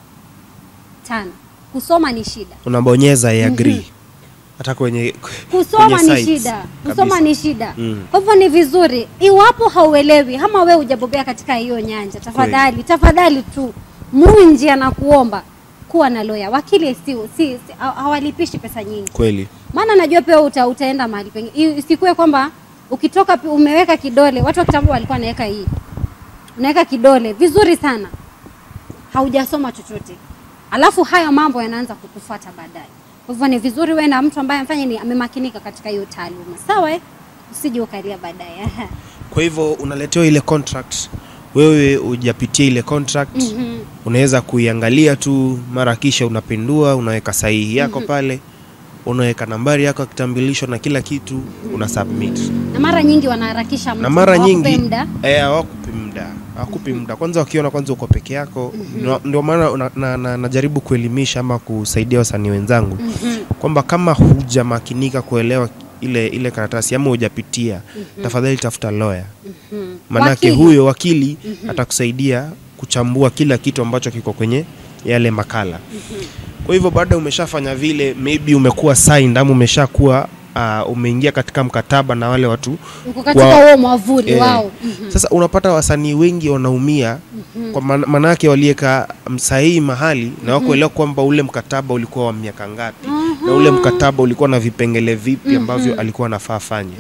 Tano. Kusoma ni shida. unabonyeza I agree hata kwenye kusoma kwenye ni sites shida kusoma kabisa. ni shida Mm. kwa hivyo ni vizuri iwapo hauelewi ama wewe hujabobea katika hiyo nyanja tafadhali tafadhali tu munji anakuomba kuwa na loya wakili si, si, si, ha- hawalipishi pesa nyingi kweli maana najua pia uta, utaenda mahali pengine isikuwe kwamba ukitoka pi- umeweka kidole watu wa kitambo walikuwa wanaweka hii unaweka kidole vizuri sana haujasoma chochote alafu hayo mambo yanaanza kukufuata baadaye kwa hivyo ni vizuri wewe na mtu ambaye amfanya ni amemakinika katika hiyo taaluma sawa eh? usije ukalia baadaye kwa hivyo unaletewa ile contract wewe hujapitia ile contract Mhm. unaweza kuiangalia tu mara kisha unapindua unaweka sahihi yako pale unaweka nambari yako ya kitambulisho na kila kitu una submit na mara nyingi wanaharakisha mtu, na mara hawakupe nyingi muda eh, hawakupi muda hawakupi muda kwanza wakiona kwanza uko peke yako ndio- ndio maana una- na- na- najaribu kuelimisha ama kusaidia wasanii wenzangu kwamba kama hujamakinika kuelewa ile ile karatasi ama hujapitia tafadhali tafuta lawyer manake Wakili. huyo wakili atakusaidia kuchambua kila kitu ambacho kiko kwenye yale makala kwa hivyo baada umeshafanya vile maybe umekuwa signed ama umeshakuwa uh, umeingia katika mkataba na wale watu uko katika Wa- huo mwavuli Eh, wao sasa unapata wasanii wengi wanaumia kwa man- manake walieka msahihi mahali na wakuelewa kwamba ule mkataba ulikuwa wa miaka ngapi na ule mkataba ulikuwa na vipengele vipi ambavyo alikuwa anafaa afanye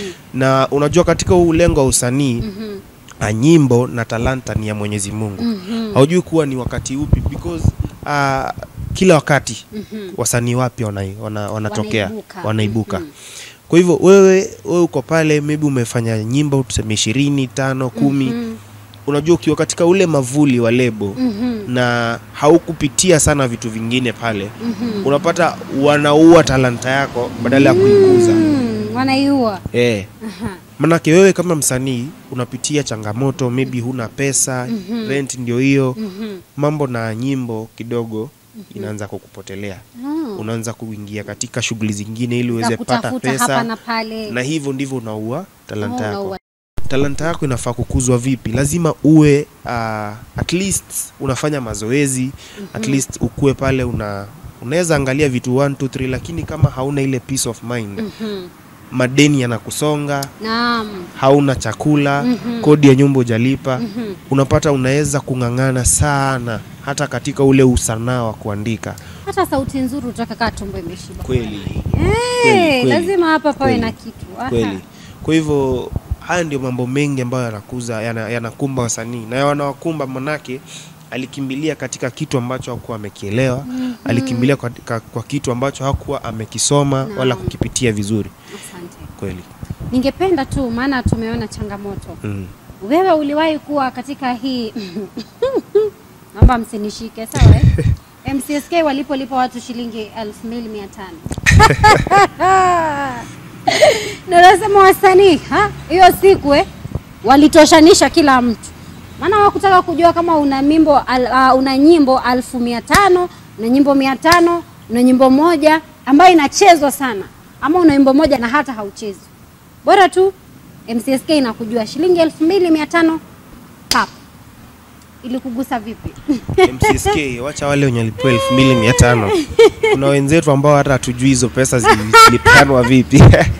na unajua katika huu ulengo wa usanii ah, nyimbo na talanta ni ya Mwenyezi Mungu haujui kuwa ni wakati upi because ah, kila wakati wasanii wapya wana, wana, wanatokea Wanaibuka. wanaibuka kwa hivyo wewe wewe uko pale maybe umefanya nyimbo tuseme ishirini tano kumi unajua ukiwa katika ule mavuli wa lebo na haukupitia sana vitu vingine pale unapata wanaua talanta yako badala ya kuikuza Mm, wanaiua eh. manake wewe kama msanii unapitia changamoto maybe huna pesa rent ndio hiyo mambo na nyimbo kidogo inaanza kukupotelea unaanza kuingia katika shughuli zingine ili za uweze pata kutafuta hapa pesa na pale na hivyo ndivyo unaua talanta Oh, yako unaua. talanta yako inafaa kukuzwa vipi lazima uwe uh, at least unafanya mazoezi at least ukue pale una unaweza angalia vitu 1 2 3 lakini kama hauna ile peace of mind madeni yanakusonga naam hauna chakula kodi ya nyumba hujalipa unapata unaweza kung'ang'ana sana hata katika ule usanaa wa kuandika hata sauti nzuri utakakaa tumbo imeshiba kweli Eh, kweli. lazima hapa pawe Kweli. na kitu Aha. kweli kwa hivyo haya ndio mambo mengi ambayo yanakuza yana- yanakumba wasanii na wanawakumba manake alikimbilia katika kitu ambacho hakuwa amekielewa alikimbilia kwa, kwa, kwa kitu ambacho hakuwa amekisoma wala kukipitia vizuri asante kweli ningependa tu maana tumeona changamoto mm. wewe uliwahi kuwa katika hii naomba msinishike sawa eh? mcsk walipolipa watu shilingi 2500 ndio nasema wasanii ha? hiyo siku eh? walitoshanisha kila mtu maana wakutaka kujua kama una mimbo al, uh, una nyimbo alfu mia tano una nyimbo mia tano una nyimbo moja ambayo inachezwa sana ama una nyimbo moja na hata hauchezi bora tu mcsk inakujua shilingi elfu mbili mia tano pap ili kugusa vipi mcsk wacha wale wenye walipewa elfu mbili mia tano kuna wenzetu ambao hata hatujui hizo pesa zili- zilipeanwa vipi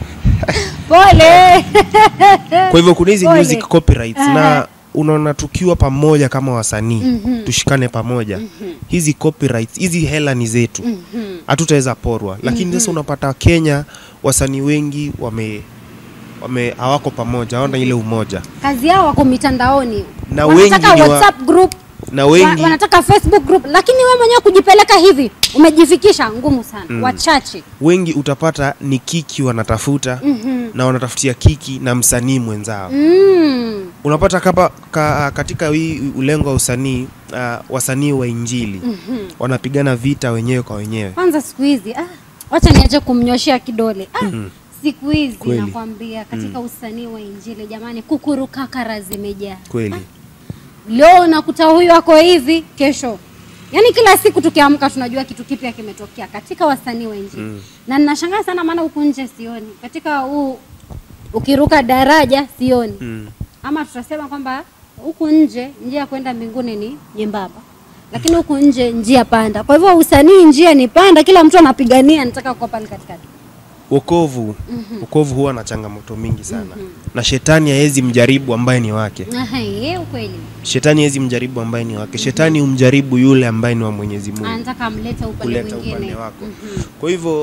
pole kwa hivyo kuna hizi Pole. music copyrights Aha. na unaona tukiwa pamoja kama wasanii tushikane pamoja hizi copyrights hizi hela ni zetu hatutaweza porwa lakini sasa unapata kenya wasanii wengi wame wame hawako pamoja hawana ile umoja kazi yao wako mitandaoni Na wanataka wengi ni wa- whatsapp group na wa, wengi wanataka facebook group lakini wewe mwenyewe kujipeleka hivi umejifikisha ngumu sana wachache wengi utapata ni kiki wanatafuta na wanatafutia kiki na msanii mwenzao mm. unapata kapa, ka, katika hii ulengo wa usanii uh, wasanii wa injili wanapigana vita wenyewe kwa wenyewe kwanza siku hizi ah, wacha niache kumnyoshea kidole ah, siku hizi Kweli. nakwambia katika usanii wa injili jamani kukurukakara zimejaa kweli leo unakuta huyu ako hivi kesho yaani kila siku tukiamka tunajua kitu kipya kimetokea katika wasanii wa injili mm. na ninashangaa sana maana huku nje sioni katika huu ukiruka daraja sioni mm. ama tutasema kwamba huku nje njia ya kwenda mbinguni ni nyembamba lakini huku nje njia panda kwa hivyo usanii njia ni panda kila mtu anapigania anataka kuwa pale katikati wokovu wokovu huwa na changamoto mingi sana na shetani haezi mjaribu ambaye ni wake Aha, ye, ukweli shetani haezi mjaribu ambaye ni wake shetani humjaribu yule ambaye ni wa mwenyezi mungu anataka amlete upande kuleta mwingine upande wako kwa hivyo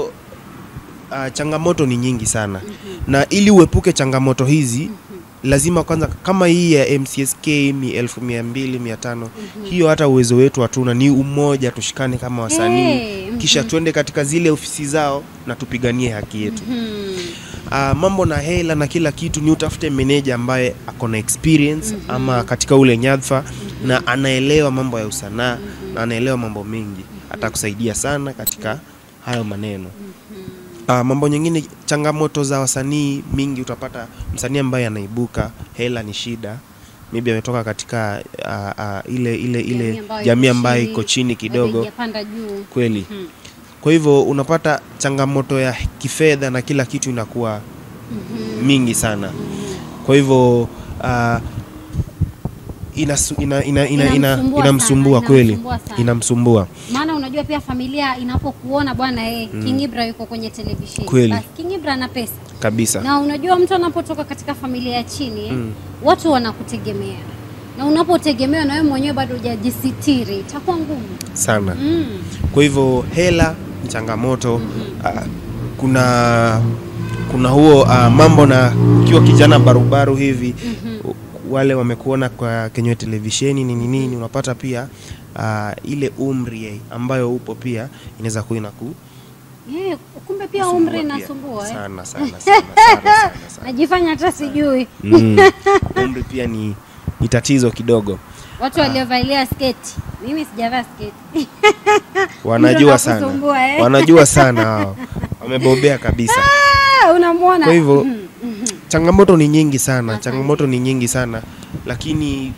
uh, changamoto ni nyingi sana na ili uepuke changamoto hizi lazima kwanza kama hii ya mcsk mi elfu mia mbili mia tano hiyo hata uwezo wetu hatuna ni umoja tushikane kama wasanii Hey, mhm. kisha tuende katika zile ofisi zao na tupiganie haki yetu Hmm. uh, mambo na hela na kila kitu ni utafute meneja ambaye ako na experience ama katika ule nyadhifa na anaelewa mambo ya usanaa na anaelewa mambo mengi atakusaidia sana katika hayo maneno uh, mambo nyingine changamoto za wasanii mingi utapata msanii ambaye anaibuka hela ni shida maybe ametoka katika uh, uh, ile ile ile Jamii ambayo jamii iko ambayo chini, iko chini bado kidogo haijapanda juu. kweli Mhm. kwa hivyo unapata changamoto ya kifedha na kila kitu inakuwa mingi sana kwa hivyo uh, inasu- ina, ina, ina, ina, Inamsumbua inamsumbua sana, kweli inamsumbua sana. inamsumbua maana unajua pia familia inapokuona bwana eh, King Ibra yuko kwenye televisheni Kweli. basi King Ibra ana pesa kabisa na unajua mtu anapotoka katika familia ya chini eh, watu wanakutegemea na unapotegemewa na wewe mwenyewe bado hujajisitiri itakuwa ngumu sana mm. kwa hivyo hela ni changamoto uh, kuna kuna huo uh, mambo na ukiwa kijana barubaru hivi u- wale wamekuona kwa kwenye televisheni nini nini unapata pia uh, ile umri eh, ambayo upo pia inaweza kuwa inaku Eh, kumbe pia kusumbua umri pia. inasumbua eh. sana sana sana sana, sana, sana. najifanya hata sijui Mm. umri pia ni, ni tatizo kidogo watu waliovalia sketi mimi sijavaa sketi wanajua Umri sana unakusumbua, eh. wanajua sana hao wamebobea kabisa Ah, unamwona kwa hivyo Mhm, mhm. changamoto ni nyingi sana Asante. changamoto ni nyingi sana lakini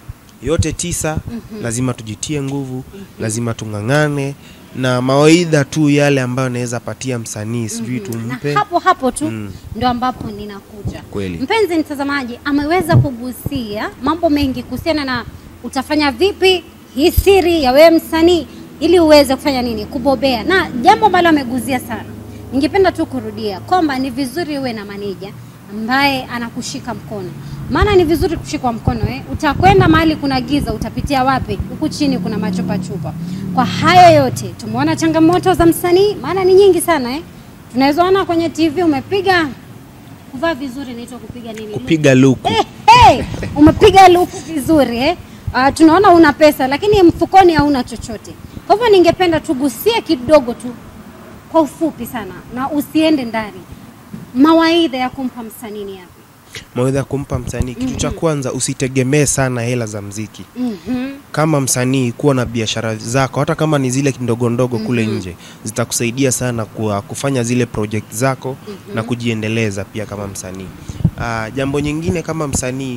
yote tisa lazima tujitie nguvu lazima tung'ang'ane na mawaidha tu yale ambayo naweza patia msanii sijui tumpe na hapo hapo tu Mm. ndo ambapo ninakuja Kweli. mpenzi mtazamaji ameweza kugusia mambo mengi kuhusiana na utafanya vipi hii siri ya wewe msanii ili uweze kufanya nini kubobea na jambo ambalo ameguzia sana ningependa tu kurudia kwamba ni vizuri uwe na maneja ambaye anakushika mkono maana ni vizuri kushikwa mkono eh? utakwenda mahali kuna giza utapitia wapi huku chini kuna machupa chupa kwa hayo yote tumeona changamoto za msanii maana ni nyingi sana eh? tunaweza ona kwenye tv umepiga kuvaa vizuri inaitwa kupiga nini kupiga luku Eh, hey, umepiga luku vizuri eh? Uh, tunaona una pesa lakini mfukoni hauna chochote kwa hivyo ningependa tugusie kidogo tu kwa ufupi sana na usiende ndani mawaidha ya kumpa msanii ni yapi mawaidha ya kumpa msanii kitu cha kwanza usitegemee sana hela za mziki Mhm. kama msanii kuwa na biashara zako hata kama ni zile ndogo ndogo kule nje zitakusaidia sana kwa kufanya zile project zako na kujiendeleza pia kama msanii uh, jambo nyingine kama msanii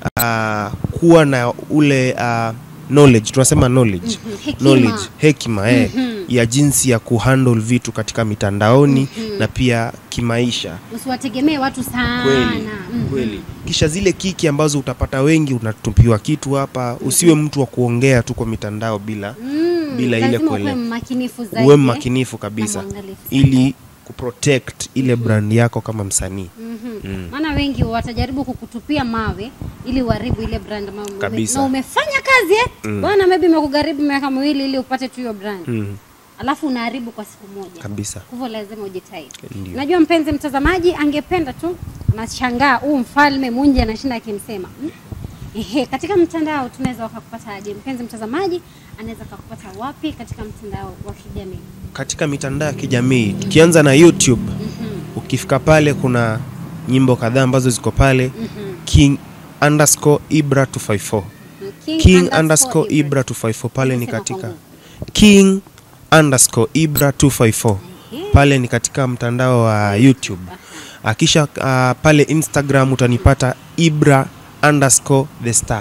uh, kuwa na ule uh, knowledge tunasema knowledge Mhm, hekima. knowledge hekima eh, ya jinsi ya kuhandle vitu katika mitandaoni na pia kimaisha usiwategemee watu sana kweli Mhm. kweli kisha zile kiki ambazo utapata wengi unatupiwa kitu hapa usiwe mtu wa kuongea tu kwa mitandao bila Mm, bila ile lazima kuele- ukuwe mmakinifu zaidi uwe eh? mmakinifu kabisa na mwangalifu sana. ili kuprotect ile brand yako kama msanii Mhm. Mm. maana wengi watajaribu kukutupia mawe ili uharibu ile brand ambayo ume- Kabisa. na umefanya kazi eh? Mm. bwana maybe imekugharibu miaka miwili ili upate tu hiyo brand mm. alafu unaharibu kwa siku moja kabisa kwa hivyo lazima ujitahidi Ndio. najua mpenzi mtazamaji angependa tu nashangaa huu mfalme munji anashinda akimsema "Mm, ehe katika mtandao tunaweza wakakupata aje mpenzi mtazamaji anaweza kakupata wapi katika mtandao wa kijamii katika mitandao ya kijamii tukianza na youtube ukifika pale kuna nyimbo kadhaa ambazo ziko pale king underscore ibra 254 king underscore ibra 254 pale ni Nimesema katika kwa nguvu. king underscore ibra 254 pale ni katika mtandao wa youtube akisha uh, pale instagram utanipata ibra underscore the star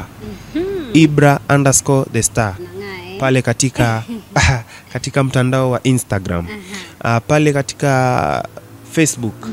ibra underscore the star Nang'aa, eh? pale katika katika mtandao wa instagram uh, pale katika facebook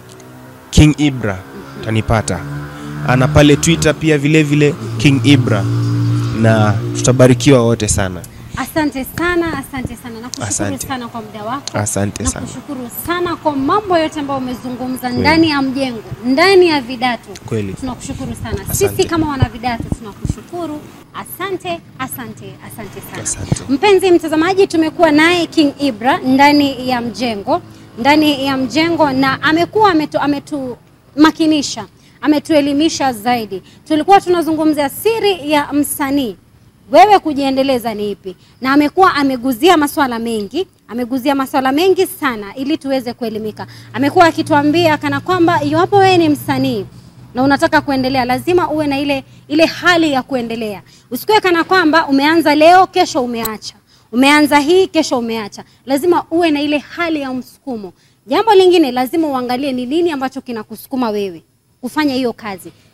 king ibra utanipata Ah, na pale twitter pia vile vile king ibra na tutabarikiwa wote sana Asante sana, asante sana. Nakushukuru Asante. sana kwa muda wako. Asante sana. Nakushukuru sana kwa mambo yote ambayo umezungumza ndani ya mjengo, ndani ya Vidatu. Kweli. Tunakushukuru sana. Asante. Sisi kama wana Vidatu tunakushukuru. Asante, asante, asante sana. Asante. Mpenzi mtazamaji, tumekuwa naye King Ibra ndani ya mjengo, ndani ya mjengo na amekuwa ametu, ametumakinisha, ametuelimisha zaidi. Tulikuwa tunazungumzia siri ya msanii wewe kujiendeleza ni ipi, na amekuwa ameguzia maswala mengi, ameguzia maswala mengi sana ili tuweze kuelimika. Amekuwa akituambia kana kwamba iwapo wewe ni msanii na unataka kuendelea, lazima uwe na ile ile hali ya kuendelea. Usikuwe kana kwamba umeanza leo, kesho umeacha, umeanza hii, kesho umeacha. Lazima uwe na ile hali ya msukumo. Jambo lingine, lazima uangalie ni nini ambacho kinakusukuma wewe kufanya hiyo kazi.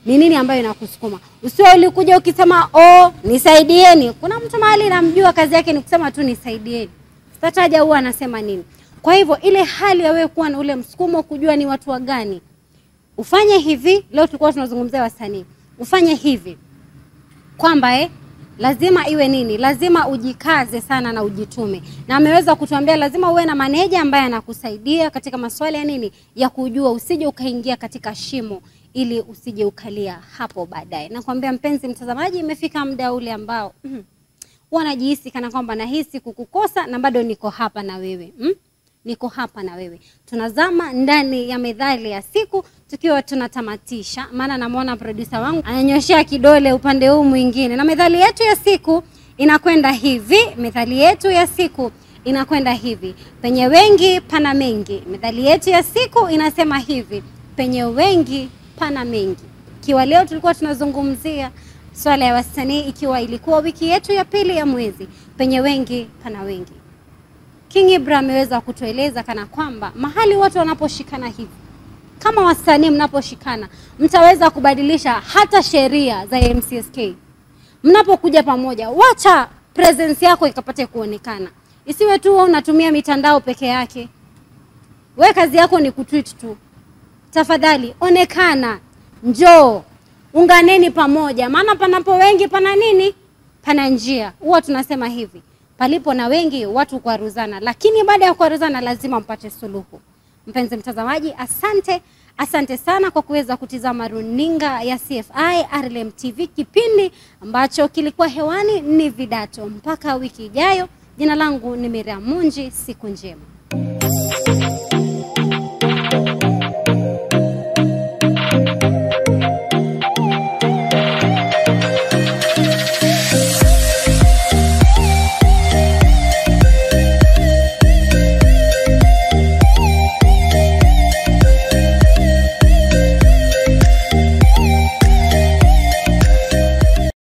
ni nini ambayo inakusukuma. Usio ulikuja ukisema oh, nisaidieni. Kuna mtu mahali namjua kazi yake ni kusema tu nisaidieni, sitataja huwa anasema nini. Kwa hivyo ile hali ya wewe kuwa na ule msukumo kujua ni watu wa gani ufanye hivi. Leo tulikuwa tunazungumzia wasanii, ufanye hivi kwamba eh, lazima iwe nini, lazima ujikaze sana na ujitume, na ameweza kutuambia lazima uwe na maneja ambaye anakusaidia katika masuala ya nini, ya kujua, usije ukaingia katika shimo ili usije ukalia hapo baadaye. Nakwambia mpenzi mtazamaji, imefika muda ule ambao mm, huwa najihisi kana kwamba nahisi kukukosa na bado niko hapa na wewe mm? niko hapa na wewe. Tunazama ndani ya methali ya siku tukiwa tunatamatisha, maana namwona producer wangu ananyoshea kidole upande huu mwingine, na methali yetu ya siku inakwenda hivi. Methali yetu ya siku inakwenda hivi: penye wengi pana mengi. Methali yetu ya siku inasema hivi: penye wengi pana mengi. Ikiwa leo tulikuwa tunazungumzia swala ya wasanii, ikiwa ilikuwa wiki yetu ya pili ya mwezi, penye wengi pana wengi. King Ibra ameweza kutueleza kana kwamba mahali watu wanaposhikana hivi, kama wasanii mnaposhikana, mtaweza kubadilisha hata sheria za MCSK. Mnapokuja pamoja, wacha presence yako ikapate kuonekana, isiwe tu wewe unatumia mitandao peke yake. We kazi yako ni kutweet tu. Tafadhali onekana, njoo, unganeni pamoja, maana panapo wengi pana nini? Pana njia. Huwa tunasema hivi palipo na wengi watu kuaruzana, lakini baada ya kuaruzana lazima mpate suluhu. Mpenzi mtazamaji, asante asante sana kwa kuweza kutizama runinga ya CFI RLM TV. Kipindi ambacho kilikuwa hewani ni Vidato. Mpaka wiki ijayo, jina langu ni Miriam Munji. Siku njema.